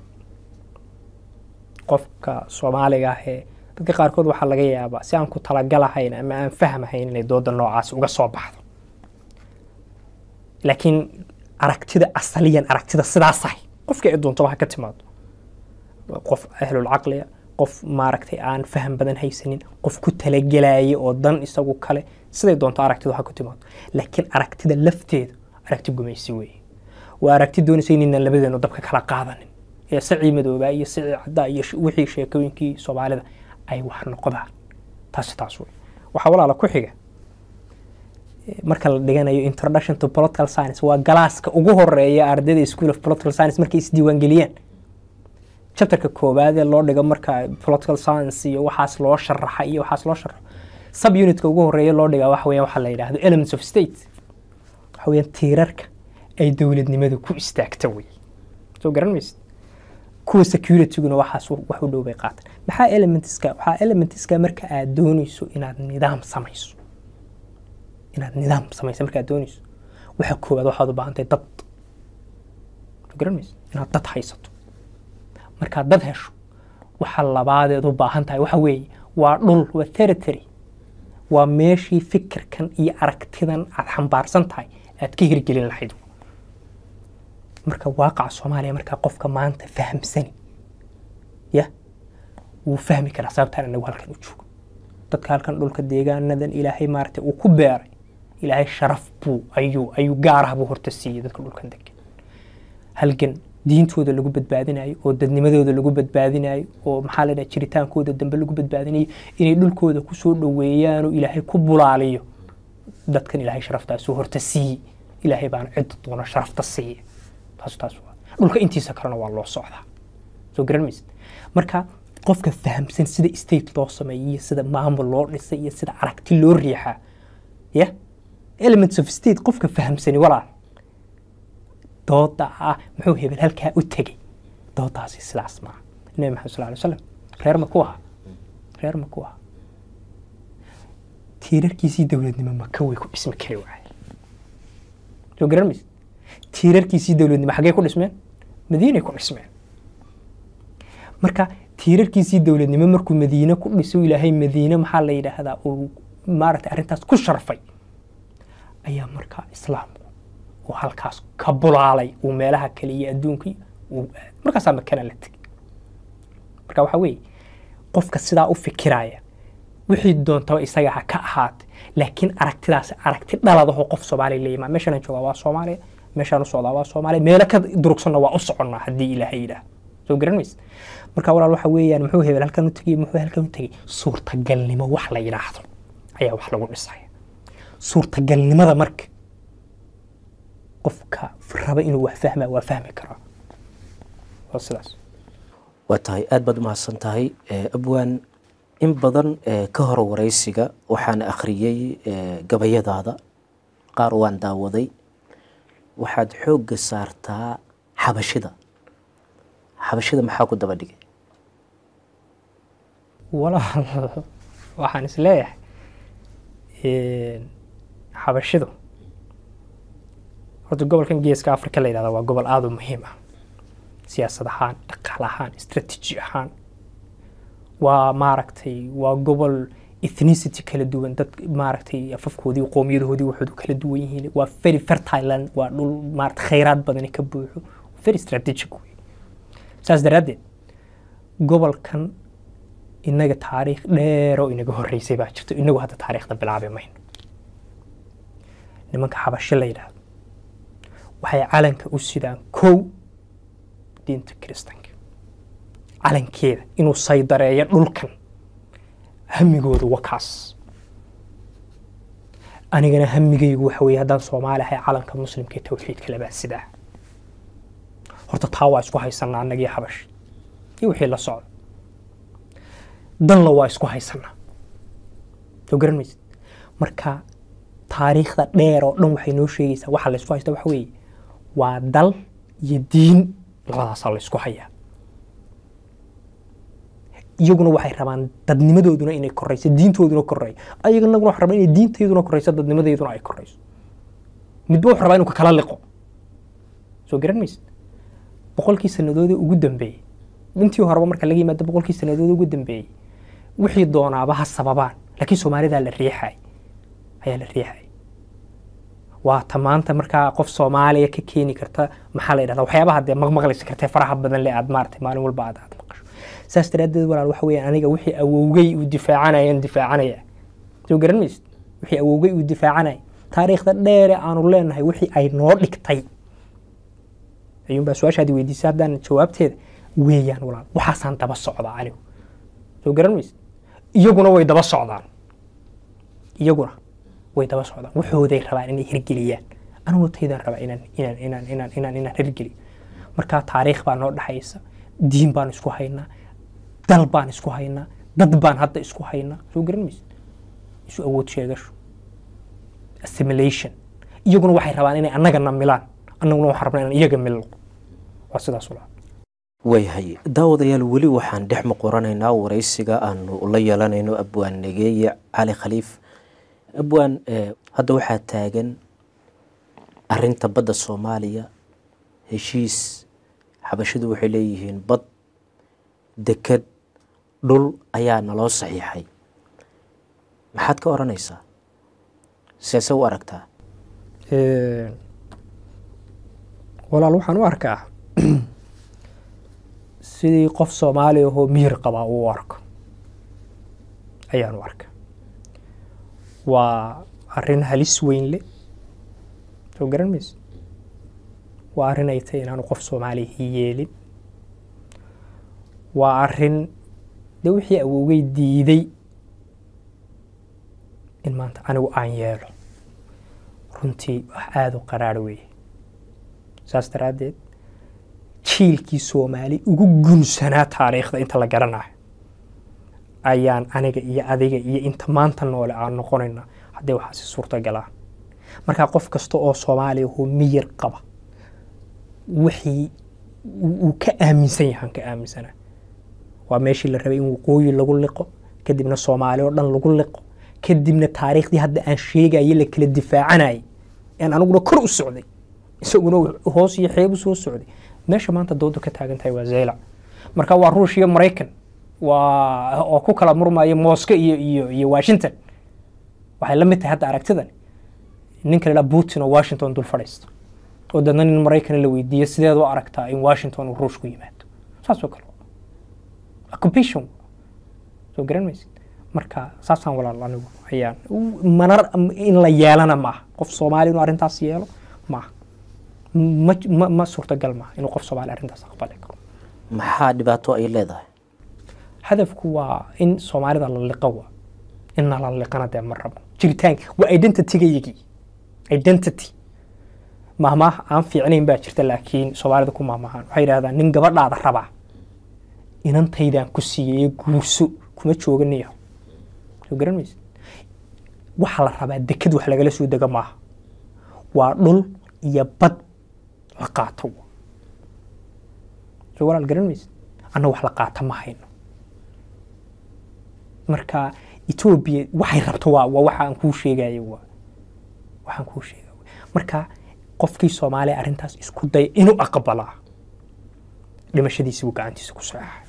C: qofka soomaaliga ah ee dadka qaarkood waxaa laga yaabaa si aan ku talagalahayn ama aan fahmahayn inay dooda noocaas uga soo baxdo laakiin aragtida asaliyan aragtida sidaasahay qofkii ay doontaba ha ka timaado waa qof ahlulcaqliya qof maaragtay aan faham badan haysanin qof ku talagelaya oo dan isagu kale siday doonto aragtidu ha ku timaado laakiin aragtida lafteedu aragti gumaysi weeye waa aragti doonaysa inaynan labadeenu dabka kala qaadanin ee sacii madoobaa iyo sacii caddaa iyo sh- wixii sheekooyinkii soomaalida ay wax noqdaan taasi taas wey waxaa walaala ku xiga eh, marka la dhiganayo introduction to political science waa galaaska ugu horeeya ardayda school of political science markay isdiiwaangeliyaan chapterka koowaad ee loo dhigo marka political science iyo waxaas loo sharaxa iyo waxaas loo sharaxo sub unitka ugu horeeya loo dhigaa waxa weeyaan waxaa la yidhaahdo elements of state waxa weeyaan tiirarka ay dowladnimadu ku istaagta wey soo garan maysid kuwa securityguna waxaas wax u dhow bay qaataan maxaa elementska waxaa elementska marka aad doonayso inaad nidaam samayso inaad nidaam samayso marka aad doonayso waxa koowaad waxaad u baahantahay dad soo garan maysid inaad dad haysato markaad dad hesho waxa labaadeed u baahan tahay waxa weeye waa dhul waa territory waa meeshii fikirkan iyo aragtidan aad xambaarsan tahay aad ka hirgelin lahayd marka waaqaca soomaaliya markaa qofka maanta fahamsani ya wuu fahmi karaa sababtaan anagu halkan u joogo dadka halkan dhulka deegaanadan ilaahay maaragtay uu ku beeray ilaahay sharaf buu ayuu ayuu gaarah buu horta siiyey dadka dhulkan degan halgan diintooda lagu badbaadinayo oo dadnimadooda lagu badbaadinayo oo maxaa la dhaha jiritaankooda dambe lagu badbaadinayo inay dhulkooda kusoo dhoweeyaan oo ilaahay ku bulaaliyo dadkan ilaahay sharaftaasuu horta siiyey ilaahay baana cidda doona sharafta siiya taas taas waa dhulka intiisa kalena waa loo socdaa soo garan maysid marka qofka fahamsan sida state loo sameeyo iyo sida maamul loo dhisay iyo sida aragti loo riixaa ya elements of state qofka fahamsani walaal dooda ah muxuu hebel halkaa u tegey doodaasi sidaas maaha nabi maxamed sal alay slam reer ma ku aha reer ma ku aha tiirarkiisii dowladnimo maka way ku dhismi kari waaye soo garan maysid tiirarkiisii dowladnimo xaggee ku dhismeen madiinay ku dhismeen marka tiirarkiisii dowladnimo markuu madiine ku dhiso ilaahay madiine maxaa la yidhaahdaa uu maaragtay arrintaas ku sharfay ayaa markaa islaamku uu halkaas ka bulaalay uu meelaha kale iyo adduunkii uu aaday markaasaa makana la tegay marka waxaa weeye qofka sidaa u fikiraya wixii doontaba isaga ha ka ahaatay laakiin aragtidaas aragti dhaladaho qof soomaaliya la yimaa meeshaan joogaa waa soomaaliya meeshaan u socdaa waa soomaaliya meelo ka durugsanna waa u soconnaa haddii ilaahay yidhaah soo garan maysa marka walaal waxa weeyaan muxuu hebel halkan u tegey muxuu halkan u tegey suurtagalnimo wax la yidhaahdo ayaa wax lagu dhisaya suurtagalnimada marka qofka raba inuu wax fahmaa waa fahmi karaa waa sidaas
B: waa tahay aada baad umahadsan tahay abwaan in badan ka hor waraysiga waxaan akhriyey gabayadaada qaar waan daawaday waxaad xoogga saartaa xabashida xabashida maxaa ku daba dhigay
C: walaal waxaan is leeyahay xabashidu horta gobolkan geeska africa la yidhahda waa gobol aada u muhiim ah siyaasad ahaan dhaqaal ahaan strateji ahaan waa maaragtay waa gobol ethnicity kala duwan dad maaragtay afafkoodii qoomiyadahoodii waxoodu kala duwan yihiin waa very fertile land waa dhul maarata khayraad badani ka buuxo very strategic wey saas daraaddeed gobolkan inaga taariikh dheer oo inaga horreysay baa jirto inagu hadda taariikhda bilaabi mayno nimanka xabasho la yidhaahdo waxay calanka u sidaan kow diinta kiristanka calankeeda inuu saydareeyo dhulkan hamigooda wakaas anigana hamigaygu waxa weeye haddaan soomaali ahay calanka muslimka ee tawxiidka labaa sidaa horta taa waa isku haysanaa annagii xabash iyo wixii la socda danla waa isku haysanaa soo garan maysid marka taariikhda dheer oo dhan waxay noo sheegaysaa waxa laysku haysta waxa weeye waa dal iyo diin labadaasaa laysku hayaa iyaguna waxay rabaan dadnimadooduna inay korayso diintooduna koreeyo ayaganaguna waxay rabaan inay diintayduna korayso dadnimadeyduna ay korayso midba wuxuu rabaa inuu ka kala liqo soo garan maysid boqolkii sannadoodee ugu dambeeyey intii horeba marka laga yimaado boqolkii sannadood ugu dambeeyey wixii doonaaba ha sababaan laakiin soomaalidaa la riixay ayaa la riixay waa ta maanta markaa qof soomaaliya ka keeni karta maxaa la yidhahda waxyaabaha dee maqmaqlaysa kartee faraha badan le aad maaragtay maalin walba aad aad maqasho saas daraaddeed walaal waxa weeyaan aniga wixii awowgey uu difaacanayaan difaacanaya soo garan maysid wixii awowgey uu difaacanaya taariikhda dheere aanu leenahay wixii ay noo dhigtay ayuunbaa su-aashaadi weydiisay haddaan jawaabteeda weeyaan walaal waxaasaan daba socdaa anigu soo garan maysid iyaguna way daba socdaan iyaguna way daba socdaan waxooday rabaan inay hirgeliyaan aniguna taydaan rabaa inaan inaan inaan inaan inaan inaan hirgeliyo marka taariikh baa noo dhexaysa diin baan isku haynaa dal baan isku haynaa dad baan hadda isku haynaa soo garan maysid isu awood sheegasho assimilation iyaguna waxay rabaan inay annagana milaan annaguna waxaan rabnaa inaan iyaga milno waa sidaas ulaa
B: waayahay daawadayaal weli waxaan dhex muquranaynaa waraysiga aanu la yeelanayno abwaan negeeye cali khaliif abwaan hadda waxaa taagan arinta badda soomaaliya heshiis xabashidu waxay leeyihiin bad deked dhul ayaa naloo saxiixay maxaad ka odhanaysaa seese u aragtaa
C: walaal waxaan u arkaa sidii qof soomaali ahoo miyir qabaa uu u arko ayaan u arkaa waa arrin halis weyn leh soo garan mayso waa arrin ay tahay inaanu qof soomaaliya yeelin waa arrin dee wixii awowgey diiday in maanta anigu aan yeelo runtii wax aada u qaraar weeye saas daraaddeed jiilkii soomaali ugu gunsanaa taariikhda inta la garanayo ayaan aniga iyo adiga iyo inta maanta noole aan noqonayna haddii waxaasi suurtagalaan markaa qof kasta oo soomaaliya hoo miyir qaba wixii uu ka aaminsan yahaan ka aaminsanaa waa meeshii la rabay in waqooyi lagu liqo kadibna soomaali oo dhan lagu liqo kadibna taariikhdii hadda aan sheegaye la kala difaacanayay aan aniguna kor u socday isaguna hoos iyo xeeb u soo socday meesha maanta doodu ka taagan tahay waa zeylac marka waa ruush iyo maraykan waa oo ku kala murmaya mosco iyo iyo iyo washington waxay la mid tahay hadda aragtidan ninka la putin oo washington dul fadhiisto oo dadna nin maraykan la weydiiyo sideed u aragtaa in washington uu ruush ku yimaado saas oo kale occupation soo garan maysid marka saasaan walaal anigu ayaan manar in la yeelana maaha qof soomaali inuu arrintaas yeelo maaha ma ma ma suurtagal maaha inuu qof soomaali arrintaas aqbali karo
B: maxaa dhibaato ay leedahay
C: hadafku waa in soomaalida la liqo wa inna la liqana dee ma rabo jiritaanka waa identitygayagii identity mahmaah aan fiicnayn baa jirta laakiin soomaalida ku mahmahaan waxay yidhahdaan nin gabadhaada rabaa inantaydaan ku siiyey guurso kuma jooganayo soo garan maysa waxaa la rabaa deked wax lagala soo dego maaha waa dhul iyo bad la qaato soo walaal garan maysa anna wax la qaata ma hayno marka etoobiya waxay rabto waa waa waxa aan kuu sheegayo waa waxaan kuu sheegay marka qofkii soomaaliya arrintaas isku daya inuu aqbalaa dhimashadiisi buu gacantiisa ku saxaxay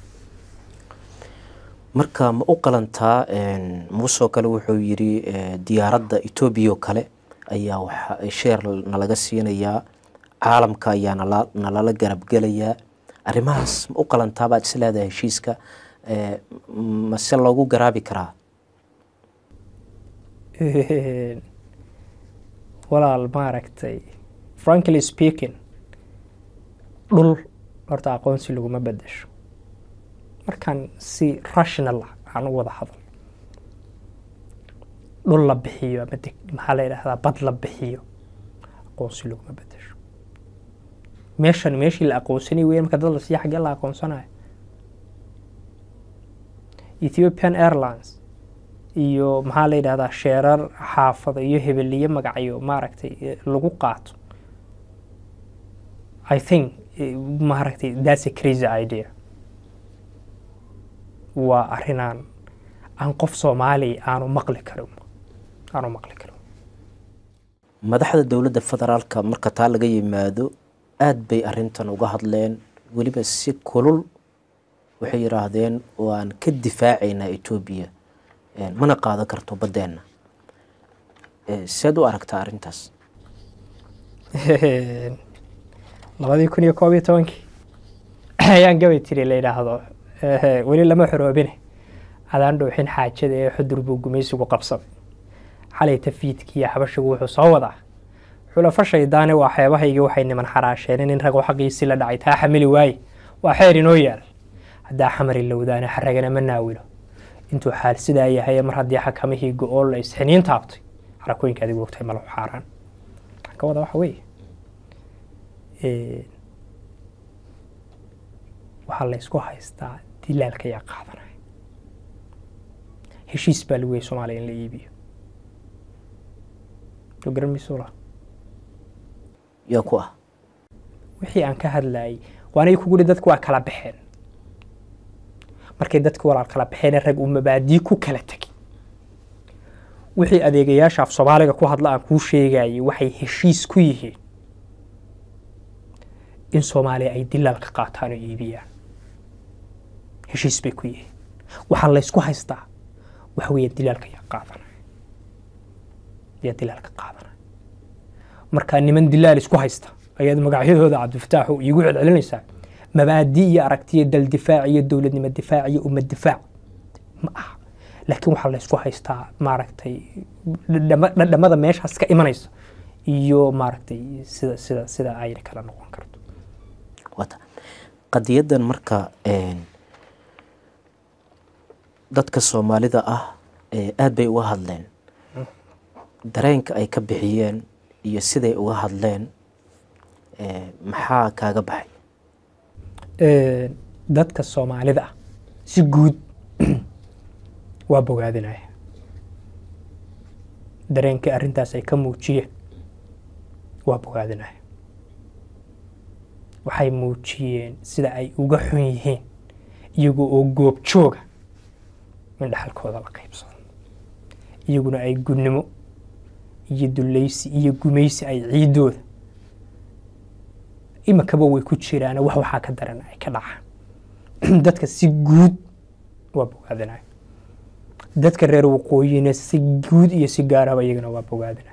B: marka ma u qalantaa muusoo kale wuxuu yidhi diyaaradda etoobiya oo kale ayaa waxa sheer nalaga siinayaa caalamka ayaa nala nalala garabgelayaa arrimahaas ma u qalantaa baad is leedahay heshiiska mase loogu garaabi karaa
C: walaal maaragtay frankly speaking dhul horta aqoonsi laguma bedesho markaan si rational ah aan u wada hadal dhul la bixiyo ama maxaa la yidhahdaa bad la bixiyo aqoonsi laguma bedesho meeshan meeshii la aqoonsanay weya marka dad la siiya xaggee la aqoonsanayo ethiopian airlines iyo maxaa la yidhahdaa sheerar xaafada iyo hebeliye magacyo maaragtay lagu qaato i think maaragtay that's a crazy idea waa arrinaan aan qof soomaaliya aanu maqli karin aanu maqli karin
B: madaxda dowladda federaalka marka taa laga yimaado aada bay arrintan uga hadleen weliba si kulul waxay yidhaahdeen waan ka difaacaynaa etoobiya mana qaadan karto baddeenna seed u aragtaa arrintaas
C: labadii kun iyo koob iyo tobankii ayaan gabay tiri la yidhaahdo Ehe, weli lama xoroobine adaan dhowxin xaajada ee xudur buu gumaysigu qabsaday xalay tafiidkiiyo xabashigu wuxuu soo wadaa xulafo shaydaane waa xeebahaygii waxay niman xaraasheen in rago xaqiisii la dhacay taa xamili waaye waa xeer inoo yaal haddaa xamari lowdaane xaragana ma naawilo intuu xaal sidaa yahay mar haddii xakamihii go-ool la isxiniin taabtay xarakooyinka adigu ogtahay malahu xaaraan waxaan ka wada waxa weeye waxaa la isku haystaa dilaalka yaa qaadanaya heshiis baa lagu yay soomaaliya in la iibiyo soo garan mayso la
B: yaa ku ah
C: wixii aan ka hadlayay waanay kugu hi dadku waa kala baxeen markay dadku walaal kala baxeen rag uu mabaadii ku kala tegay wixii adeegayaasha af soomaaliga ku hadla aan kuu sheegayay waxay heshiis ku yihiin in soomaaliya ay dilaalka qaataan oo iibiyaan heshiis bay ku yihiin waxaa laysku haystaa waxa weeye dilaalka yaa qaadanaya yaa dilaalka qaadanaya markaa niman dilaal isku haysta ayaad magacyadooda cabdifataax oo iigu celcelinaysaa mabaadi iyo aragtiyo dal difaac iyo dowladnimo difaac iyo ummad difaac ma aha laakiin waxaa laysku haystaa maaragtay dhadhama- dhadhamada meeshaas ka imanaysa iyo maaragtay sida sida sida ayna kala noqon karto
B: wata qadiyadan marka een, dadka soomaalida ah ee aad bay uga hadleen dareenka ay ka bixiyeen iyo siday uga hadleen ee, maxaa kaaga baxay
C: Ee, dadka soomaalida ah si guud waa bogaadinaya dareenkii arrintaas ay ka muujiyeen waa bogaadinaya waxay muujiyeen sida ay uga xun yihiin iyagoo oo goob jooga in dhaxalkooda la qaybsado iyaguna ay gudnimo iyo dulleysi iyo gumaysi ay ciidooda imikaba way ku jiraan wax waxaa ka daran ay ka dhacaan dadka si guud waa bogaadinaya dadka reer waqooyina si guud iyo si gaaraba iyagana waa bogaadinaya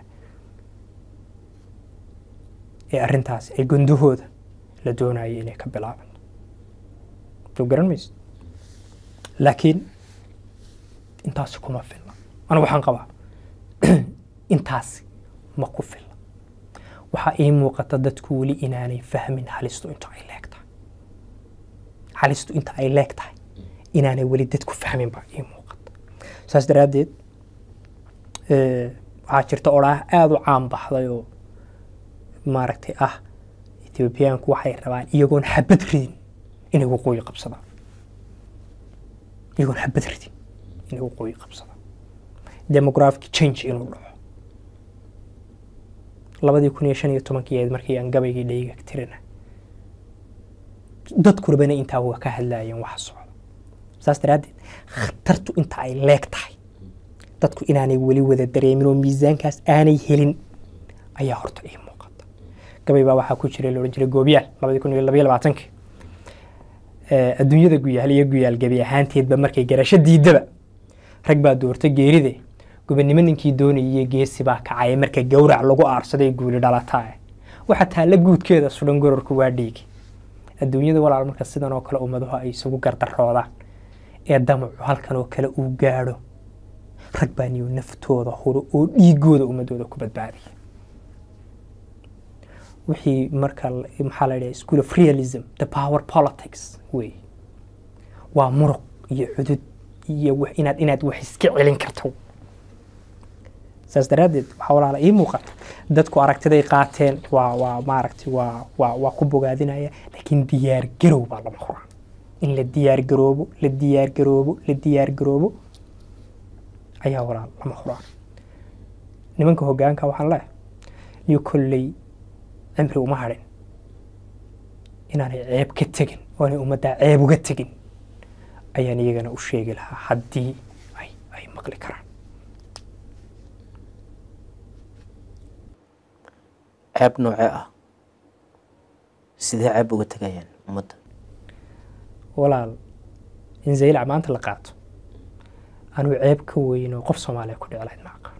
C: ee arrintaasi ay gondahooda la doonayay inay ka bilaabanto soo garan mayso laakiin intaasi kuma filna anigu waxaan qabaa intaasi ma ku filna waxaa ii muuqata dadku weli inaanay fahmin halistu inta ay leeg tahay halistu inta ay leeg tahay inaanay weli dadku fahmin baa ii muuqata saas daraaddeed eh, waxaa jirta odhaah aada u caan baxday oo maaragtay ah ethoobiyaanku waxay rabaan iyagoon xabad ridin inay waqooyi qabsadaan iyagoon xabad ridin inay waqooyi qabsadaan demographic change inuu dhaco labadii kun iyo shan iyo tobankii ahayd markii aan gabaygii dhayga tirina dadkurabana intaa waa ka hadlaayeen waxa socda saas daraaddeed khatartu inta ay leeg tahay dadku inaanay weli wada dareemin oo miisaankaas aanay helin ayaa horta ii muuqata gabay baa waxaa ku jiray loodhan jiray goobiyaal labadii kun iyo labaiyo labaatankii Eh, adduunyada guyaal iyo guyaal gebi ahaanteedba markay garasho diidaba rag baa doorta geeride gobonimo ninkii doonayay geesi baa kacay marka gowrac lagu aarsaday guuli dhalataa waxa taalla guudkeeda sudan gororku waa dhiigi adduunyada walaal marka sidan oo kale ummaduhu ay isugu gardaroodaan ee damacu halkan oo kale uu gaadho rag baa niyo naftooda huro oo dhiigooda ummadooda ku badbaadiya wixii marka la- maxaa la yidhaha school of realism the power politics wey waa muruq iyo cudud iyo wax- inaad inaad wax iska celin karto saas daraaddeed waxaa walaala ii muuqata dadku aragtiday qaateen waa waa maaragtay waa waa waa ku bogaadinaya laakiin diyaar garow baa lama huraan in la diyaar garoobo la diyaar garoobo la diyaar garoobo ayaa walaal lama huraan nimanka hoggaanka waxaan leeyahay iyo kolley cimri uma hadhin inaanay ceeb ka tegin oo aanay ummaddaa ceeb uga tegin ayaan iyagana u sheegi lahaa haddii ay ay maqli karaan
B: ceeb noocee ah sidee ceeb uga tegayaan ummadda
C: walaal in zaylac maanta la qaato anuu ceeb ka weyn oo qof soomaaliya ku dhici lahayd ma aqaano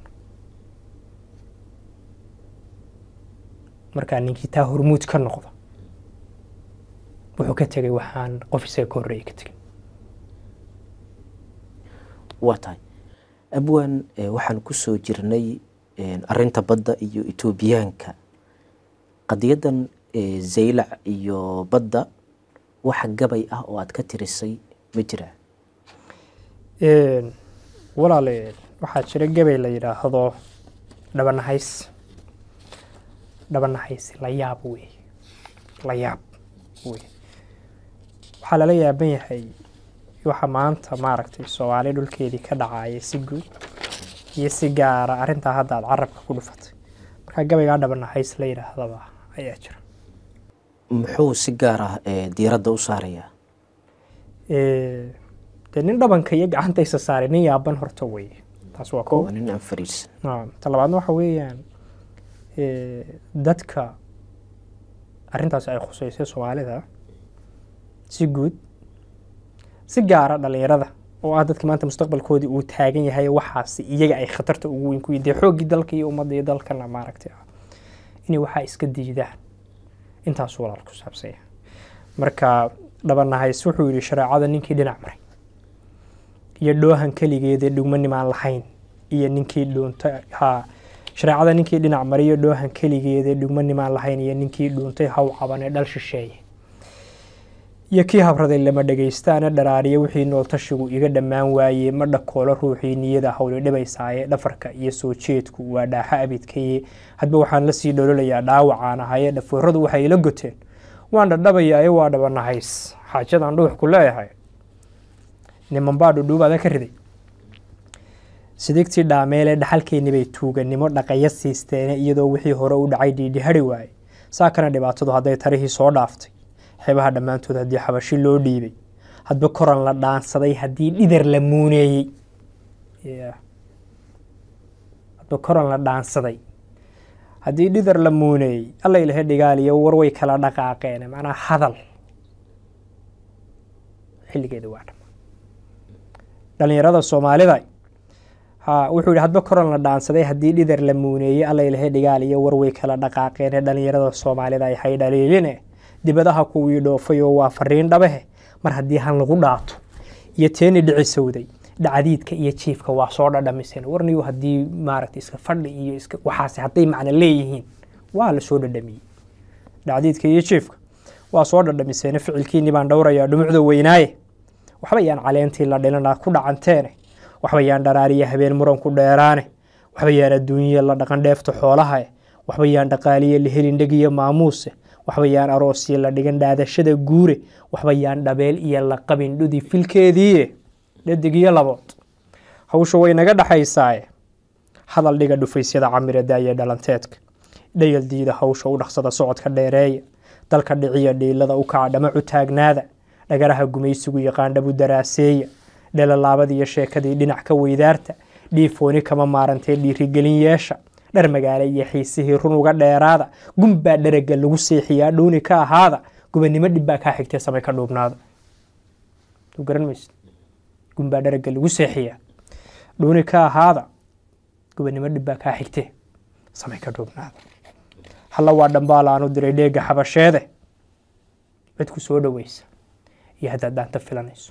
C: markaa ninkii taa hormuud ka noqdo wuxuu ka tegay waxaan qof isaga ka horreeyay ka tegin
B: waa tahay abwan eh, waxaan kusoo jirnay eh, arinta badda iyo etoobiyaanka qadiyadan eh, zaylac iyo badda wax gabay ah oo aad ka tirisay ma jiraa
C: Een, walaale waxaa jira gabay la yidhaahdo dhabanahays dhabanahays la yaab wey la yaab wey waxaa lala yaaban yahay waxa maanta maaragtay soomaali dhulkeedii ka dhacaya si guud iyo si gaara arrintaa hadda aad carabka ku dhufatay marka gabaygaa dhabanahays la yidhaahdaba ayaa jira
B: muxuu si gaar ah eh, diiradda u saarayaa
C: Ee, dee nin dhabanka iyo gacanta isa saaray nin yaaban horta wey taas waa ko
B: waa nin aan fariisan
C: Naam. ta labaadna waxa weeyaan eh, dadka arrintaas ay khuseysay soomaalida si guud si gaara dhalinyarada oo ah dadka maanta mustaqbalkoodii uu taagan yahay waxaasi iyaga ay khatarta ugu weyn ku yihiin dee xooggii dalka iyo ummadda iyo dalkana maaragtay ah inay waxaa iska diidaan intaas walaal ku saabsan yahay marka dhabanahays wuxuu yidhi shareecada ninkii dhinac maray iyo dhoohan keligeedee dhugmanimaan lahayn iyo ninkii dhuuntay ha shareecada ninkii dhinac maray iyo dhoohan keligeedee dhugmanimaan lahayn iyo ninkii dhuuntay haw cabanee dhal shisheeye iyo kii habraday lama dhegaystaana dharaariya wixii nooltashigu iga dhammaan waayey ma dhakoolo ruuxii niyada hawle dhibaysaaye dhafarka iyo soo jeedku waa dhaaxa abidkaye hadba waxaan la sii dhololayaa dhaawacaan ahaye dhafooradu waxay ila goteen waan dhadhabayaaye waa dhabanahays xaajadan dhuux ku leeyahay niman baa dhudhuubaada ka riday sidigtii dhaameele dhaxalkeennii bay tuuganimo dhaqaya siisteene iyadoo wixii hore u dhacay dhiidhihari waaye saa kana dhibaatadu hadday tarihii soo dhaaftay xeebaha dhammaantood haddii xabashi loo dhiibay hadba koran la dhaansaday haddii dhidar la muuneeyey Yeah. hadba koran la dhaansaday haddii dhidar la muuneeyey alla ilahe dhigaaliyo war way kala dhaqaaqeen macnaa hadal xilligeeda waa dhama dhalinyarada soomaalida ha wuxuu yihi hadba koran la dhaansaday haddii dhidar la muuneeyey alla ilahe dhigaal iyo war way kala dhaqaaqeen dhalinyarada soomaalida ay hay dhaliiline dibadaha kuwii dhoofay oo waa fariin dhabehe mar haddii han lagu dhaato iyo teeni dhicisowday dhacdiidka iyo jiifka waa soo dhadhamiseen warniyo haddii maaragta iska fadhi iyo iska waxaasi hadday macno leeyihiin waa la soo dhadhamiyey dhacdiidka iyo jiifka waa soo dhadhamiseen ficilkiinii baan dhowrayaa dhumucda weynaaye waxba yaan caleentii la dhilana ku dhacanteene waxba yaan dharaariya habeen muran ku dheeraane waxba yaan adduunye la dhaqan dheefta xoolahae waxba yaan dhaqaaliye la helin dhegiyo maamuuse waxba yaan aroosiye la dhigan dhaadashada guure waxba yaan dhabeel iyo la qabin dhudi filkeediiye dhadig iyo labood hawsha way naga dhexaysaaye hadal dhiga dhufaysyada camirada iyo dhalanteedka dhayal diida hawsha u dhaqsada socodka dheereeya dalka dhiciya dhiilada u kaca dhamacu taagnaada dhagaraha gumaysigu yaqaan dhabu daraaseeya dhelalaabada iyo sheekadii dhinac ka weydaarta dhiifooni kama maarantee dhiirigelin yeesha dhar magaale iyo xiisihii run uga dheeraada gunbaa dharaga lagu seexiyaa dhuuni ka ahaada gubanimo dhibbaa kaa xigtee samay ka dhuubnaada Soo garan maysid gunbaa dharaga lagu seexiyaa dhuuni ka ahaada gubanimo dhibbaa kaa xigtee samay ka dhuubnaada halla waa dhambaal aanu diray dheega xabasheede cidku soo dhoweysa iyo haddaad dhaanta filanayso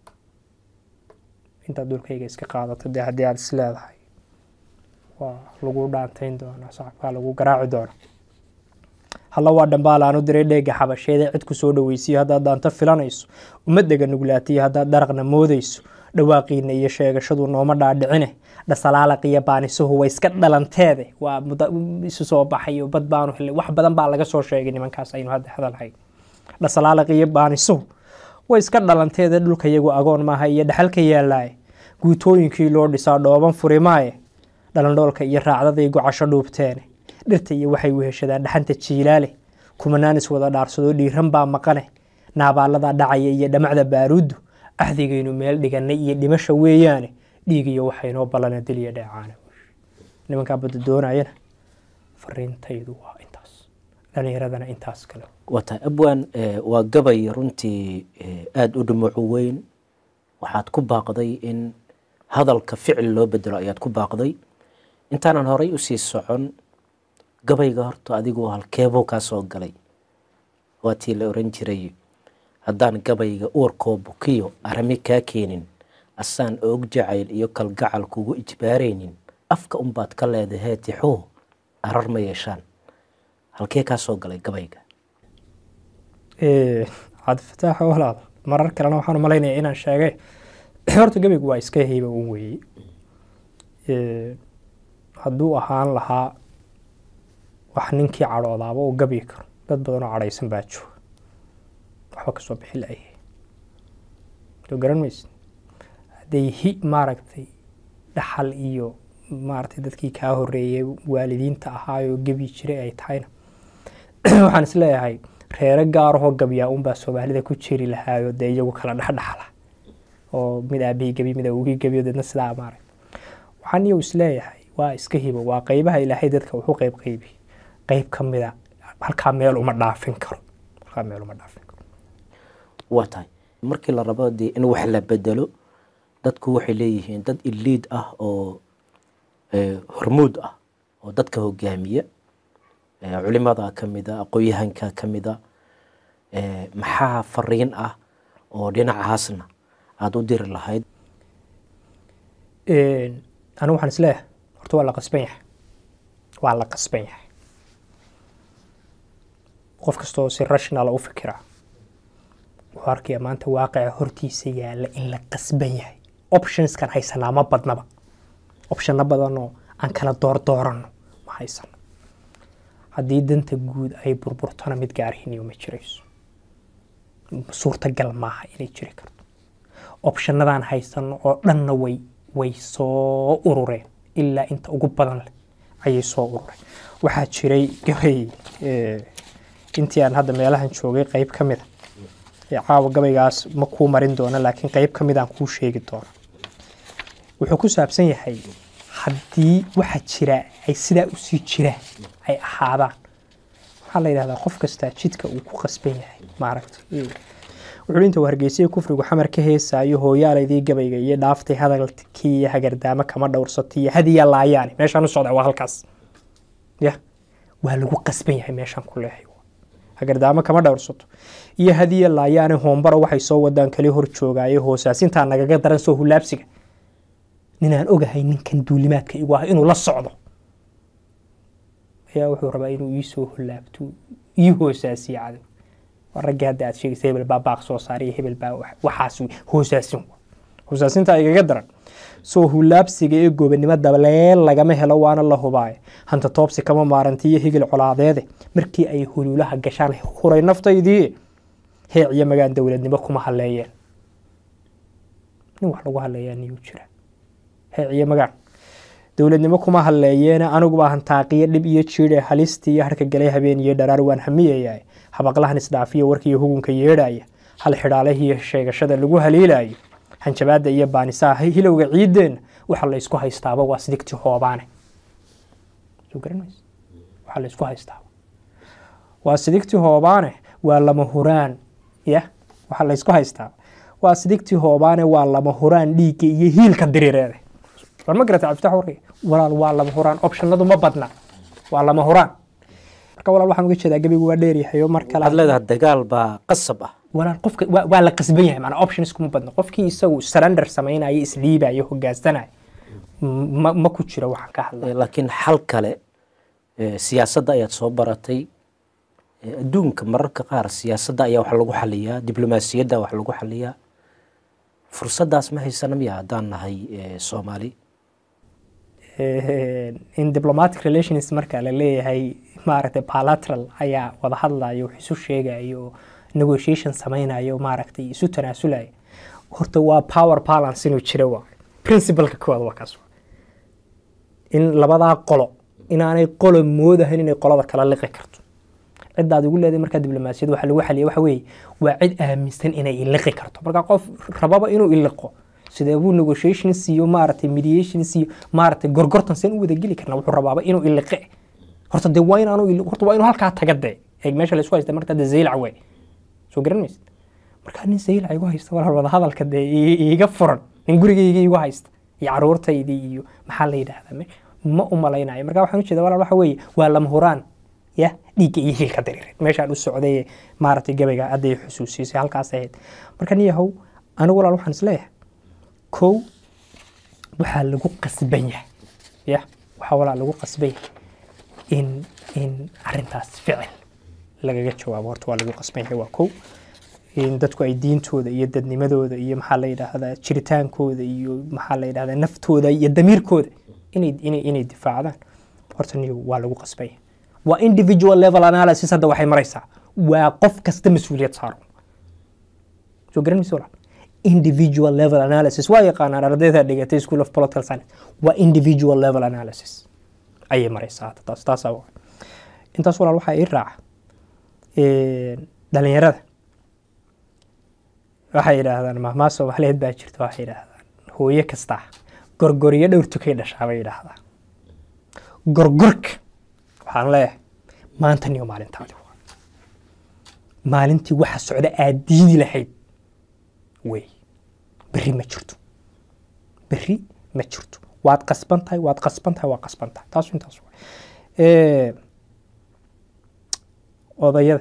C: intaad dhulkayga iska qaadato dee haddii aad is leedahay waa lagu dhaantayn doonaa sacabkaa lagu garaaci doona halla waa dhambaal aanu diray dheega xabasheede cidku soo dhoweysiyo haddaad dhaanto filanayso ummaddaga nuglaatiyo haddaad daraqna moodayso dhawaaqiina iyo sheegashadu nooma dhaadhicine dhasalaalaq iyo baanisuhu way iska dhalanteede waa muda- isu soo baxayo bad baanu helay wax badan baa laga soo sheegay nimankaas aynu hadda hadalhay dhasalaalaq iyo baanisuhu way iska dhalanteede dhulka iyagu agoon maaha iyo dhaxalka yaallaaye guutooyinkii loo dhisaa dhooban furimaaye dhalandhoolka iyo raacdaday gocasho dhuubteene dhirta iyo waxay weheshadaan dhaxanta jiilaale kumanaan is wada dhaarsadoo dhiiran baa maqane naabaaladaa dhacaya iyo dhamacda baaruuddu axdigaynu meel dhiganay iyo dhimasha weeyaane dhiig iyo waxaynoo ballana deliya dheecaana nimankaa badda doonayana fariintaydu waa intaas dhalinyaradana intaas kale
B: wata abwan eh, waa gabay runtii eh, aada u dhumucu weyn waxaad ku baaqday in hadalka ficil loo bedelo ayaad ku baaqday intaanan horay usii socon gabayga horta adigu halkeebuu kaa soo galay waa tii la oran jiray haddaan gabayga uurkoo bukiyo arami kaa keenin asaan oog jacayl iyo kalgacal kugu ijbaaraynin afka unbaad ka leedahee tixuu arar ma yeeshaan halkee kaa soo galay gabayga
C: cabdifataax walaal marar kalena waxaan umalaynaya inaan sheegay horta gabaygu waa iska heyba un weeye hadduu ahaan lahaa wax ninkii cadhoodaaba uu gabyi karo dad badan oo cadhaysan baa jooga waxba kasoo bixi la-yahay soo garan maysid hadday hi maaragtay dhaxal iyo maaragtay dadkii kaa horeeyay waalidiinta ahaayoo gebi jiray ay tahayna waxaan isleeyahay reero gaarahoo gabyaa unbaa soomaalida ku jeri lahaayo dee iyagu kala dhexdhexla oo mid aabihii gebi mid awgii gebiyo deedna sidaa maarag waxaan iyagu isleeyahay waa iska hibo waa qeybaha ilaahay dadka wuxuu qeyb qeybi qeyb ka mida halkaa meel uma dhaafin karo halkaa meel uma dhaafin karo
B: waa tahay markii la rabo dee in wax la bedelo dadku waxay leeyihiin dad iliid ah oo hormuud ah oo dadka hogaamiya culimada ka mida aqoon-yahanka ka mida maxaa fariin ah oo dhinacaasna aada u diri lahayd
C: anigu waxaan isleeyahay horta waa la qasban yahay waa la qasban yahay qof kastoo si rational u fikiraa wuxuu arkaya maanta waaqica hortiisa yaalla in la qasban yahay optionskan haysanaa ma badnaba optionno badanoo aan kala doordooranno ma haysano haddii danta guud ay burburtona mid gaarhiniyo ma jirayso suurtagal maaha inay jiri karto optionadaan haysano oo dhanna way way soo urureen ilaa inta ugu badan leh ayay soo urureen waxaa jiray gabay intii aan hadda meelahan joogay qeyb ka mida caawa gabaygaas ma kuu marin doono laakiin qeyb ka midaan kuu sheegi doono wuxuu ku saabsan yahay haddii waxa jira ay sidaa usii jiraan ay ahaadaan waxaa la yidhahdaa qof kastaa jidka uu ku qasban yahay maaragta wuxuu inta hargeysiya kufrigu xamar ka heesaayo hooyaalaydii gabayga iyo dhaaftay hadalkii iyo hagardaamo kama dhowrsatay iyo hadiya laayaani meeshaan u socda waa halkaas ya waa lagu qasban yahay meeshaan ku leehay hagardaamo kama dhowrsato iyo hadiya laayaani hoombaro waxay soo wadaan kali hor joogaayo hoosaasintaa nagaga daran soo hulaabsiga ninaan ogahay ninkan duulimaadka igu ah inuu la socdo ayaa wuxuu rabaa inuu iisoo hulaabto ii hoosaasiyo cadow waa raggii hadda aad sheegaysa hebel baa baaq soo saariyo hebel baa waxaas hoosaasin hoosaasinta igaga daran soo hulaabsiga ee gobanimo dableel lagama helo waana la hubaaye hanta toobsi kama maaranti iyo higil colaadeede markii ay huluulaha gashaan huray naftaydii heec iyo magaan dowladnimo kuma haleeyeen nin wax lagu haleeyaa niyuu jira heec iyo magaan dowladnimo kuma haleeyeene aniguba hantaaqiyo dhib iyo jiidhe halistii iyo harka galay habeen iyo dharaar waan hamiyayaa habaqlahan isdhaafiya warkiiyo hugunka yeedhaya hal xidhaalahiiyo sheegashada lagu haliilaayo hanjabaadda iyo baanisaha hilowga ciideenna waxa la isku haystaaba waa sidigti hoobaane waxa la isku haystaaba waa sidigti hoobaane waa lama huraan ya waxa la isku haystaaba waa sidigti hoobaane waa lama huraan dhiigga iyo hiilka diriireede war ma garata cabdifatax warkay walaal waa lama huraan optionadu ma badna waa lama huraan marka walaal waxaan uga jeedaa gabigu waa dheeryahay oo mar kale
B: waxaad leedahay dagaal baa qasab ah
C: walaal qofka waa, waa la qasban yahay maanaa options kuma badna qofkii isagu surrender samaynayo isdhiibayo hogaansanayo ma, ma ku jiro waxaan ka hadlay
B: laakiin xal kale eh, siyaasadda ayaad soo baratay Eh, adduunka mararka qaar siyaasadda ayaa wax lagu xaliyaa diblomaasiyadda wax lagu xaliyaa fursaddaas ma haysana miya haddaan nahay eh, soomaali
C: in diplomatic relations marka la leeyahay maaragtay bilateral ayaa wada hadlayo wax isu sheegayo oo negotiation samaynayo maaragtay isu tanaasulayo horta waa power balance inuu jiro waa principleka koowaad waa kaas in labadaa qolo inaanay qolo moodahayn inay qolada kala liqi karto ciddaad ugu leedahay markaa diblomaasiyad waxa lagu xaliya waxa weeye waa cid aaminsan inay iliqi karto marka qof rababa inuu iliqo sidee buu negotiations iyo maaragtay mediations iyo maaragtay gorgortan seen u wada geli karna wuxuu rabaaba inuu iliqe horta dee waa inaanu ili- horta waa inuu halkaa taga dee eeg meesha laysku haysta marka dee zaylac wey soo garan maysid markaa nin zaylac igu haysta walaal wada hadalka dee i- iiga furan nin gurigayga igu haysta iyo caruurtaydii iyo maxaa la yidhaahdaa me- ma u malaynayo marka waxaan ujeeda walaal waxa weeye waa lama huraan ya dhiigga iyo hilka dariireed meeshaan u socday ee maaragtay gabayga hadday xusuusisay halkaas ahayd marka nin yahow anigu walaal waxaan isleeyahay kow waxaa lagu qasban yahay ya waxaa walaa lagu qasban yahay in in arrintaas ficil lagaga jawaabo horta waa lagu qasban yahay waa kow in dadku ay diintooda iyo dadnimadooda iyo maxaa la yidhaahdaa jiritaankooda iyo maxaa la yidhahdaa naftooda iyo damiirkooda inay inay inay difaacdaan horta niyo waa lagu qasban yahay waa individual level analysis hadda waxay maraysaa waa qof kasta mas-uuliyad saaran soo garan maysa walaal individual level analysis waa yaqaanaan ardayda dhigatay school of political science waa individual level analysis ayay maraysaa hadda taas taasaa waa intaas walaal waxaa ii raaca dhalinyarada waxay yidhaahdaan mahmaa soomaaliyeed baa jirta waxay yidhaahdaan hooyo kasta gorgoriyo dhowr tukay dhashaa bay yidhaahdaan gorgorka waxaan leeyahay maanta niyo maalintaadi waa maalintii waxa socda aad diidi lahayd wey berri ma jirto berri ma jirto waad qasban tahay waad qasban tahay waa qasban tahay taasu intaas waa odayada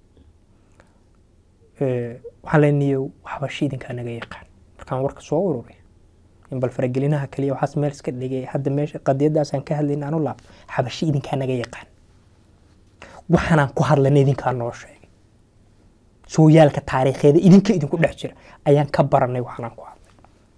C: waxaan leenayo waxbashi idinkaa naga yaqaan markaan warka soo ururiy in bal faragelinaha kaliya waxaas meel iska dhigay hadda meesha qadiyadaasaan ka hadlayna anu laab xabashi idinkaa naga yaqaan waxaanaan ku hadlayna idinkaa noo sheegay sooyaalka taariikheeda idinka idinku dhex jira ayaan ka baranay waxaanaan ku hadlay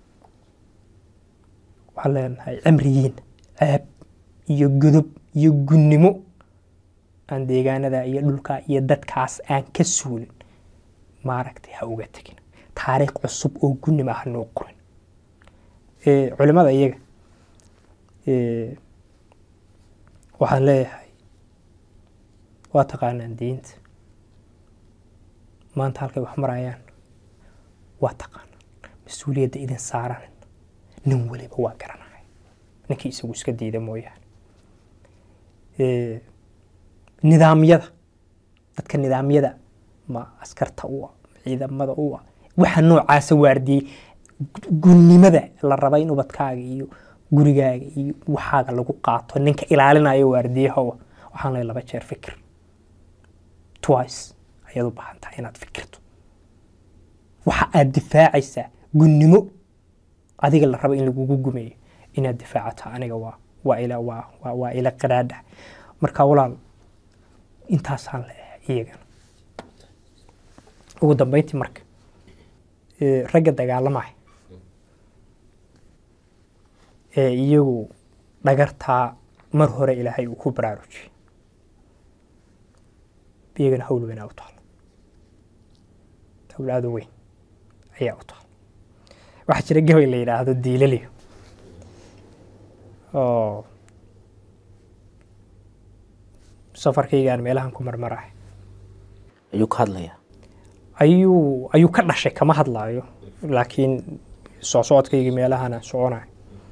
C: waxaan leenahay cimrigiin ceeb iyo godob iyo gunnimo aan deegaanada iyo dhulka iyo dadkaas aan ka suulin maaragtay ha uga tegin taariikh cusub oo gunnimo ah noo qorin culimada iyaga waxaan leeyahay waa taqaanaan diinta maanta halkay wax marayaan waa taqaanaan mas-uuliyadda idin saaran nin waliba waa garanaya ninkii isagu iska diida mooyaane nidaamyada dadka nidaamyada ma askarta u ah ciidamada u ah waxa noocaasa waardiyey gunnimada la raba in ubadkaaga iyo gurigaaga iyo waxaaga lagu qaato ninka ilaalinayo waardiyahowa waxaan leeyahay laba jeer fikir twice ayaad u baahan tahay inaad fikirto waxa aad difaacaysaa gunnimo adiga la raba in lagugu gumeeyo inaad difaacato aniga waa waa ila waa waa waa ila qiraadha marka walaal intaasaan leeyahay iyagana ugu dambeyntii marka ragga dagaalamaya ee iyagu dhagartaa mar hore ilaahay uu ku baraarujiyey iyagana hawl weynaa u taalo hawl aada u weyn ayaa u taalo waxaa jira gabay la yidhaahdo diilaliyo oo safarkaygaan meelahan ku marmarahay
B: ayuu ka hadlayaa
C: ayuu ayuu ka dhashay kama hadlaayo laakiin soo socodkaygii meelahana soconayo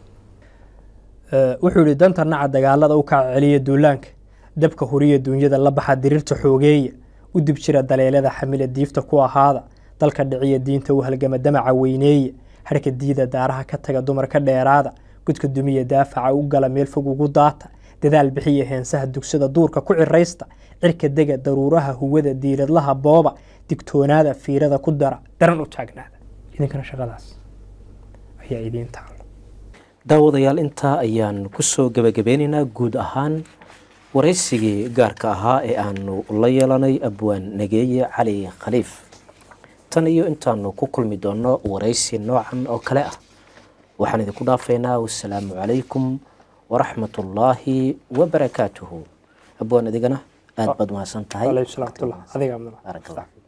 C: wuxuu yihi danta naca dagaalada u kaca celiya duulaanka dabka huriya duunyada la baxa diriirta xoogeeya u dib jira daleelada xamila diifta ku ahaada dalka dhiciya diinta u halgama damaca weyneeya harka diida daaraha ka taga dumarka dheeraada gudka dumiya daafaca u gala meel fog ugu daata dadaal bixiya heensaha dugsada duurka ku ciraysta cirka dega daruuraha huwada diiradlaha booba digtoonaada fiirada ku dara daran u taagnaada idinkana shaqadaas ayaa idiin taalo
B: daawadayaal intaa ayaan kusoo gebagabeynaynaa guud ahaan waraysigii gaarka ahaa ee aanu la yeelanay abwaan nageeye cali khaliif tan iyo intaanu ku kulmi doono waraysi noocan oo kale ah waxaan idinku dhaafaynaa wasalaamu calaykum waraxmat ullaahi wabarakaatuhu abwaan adigana aada baad mahadsan tahay
C: alayhi salaatu adiga
B: Barakallah.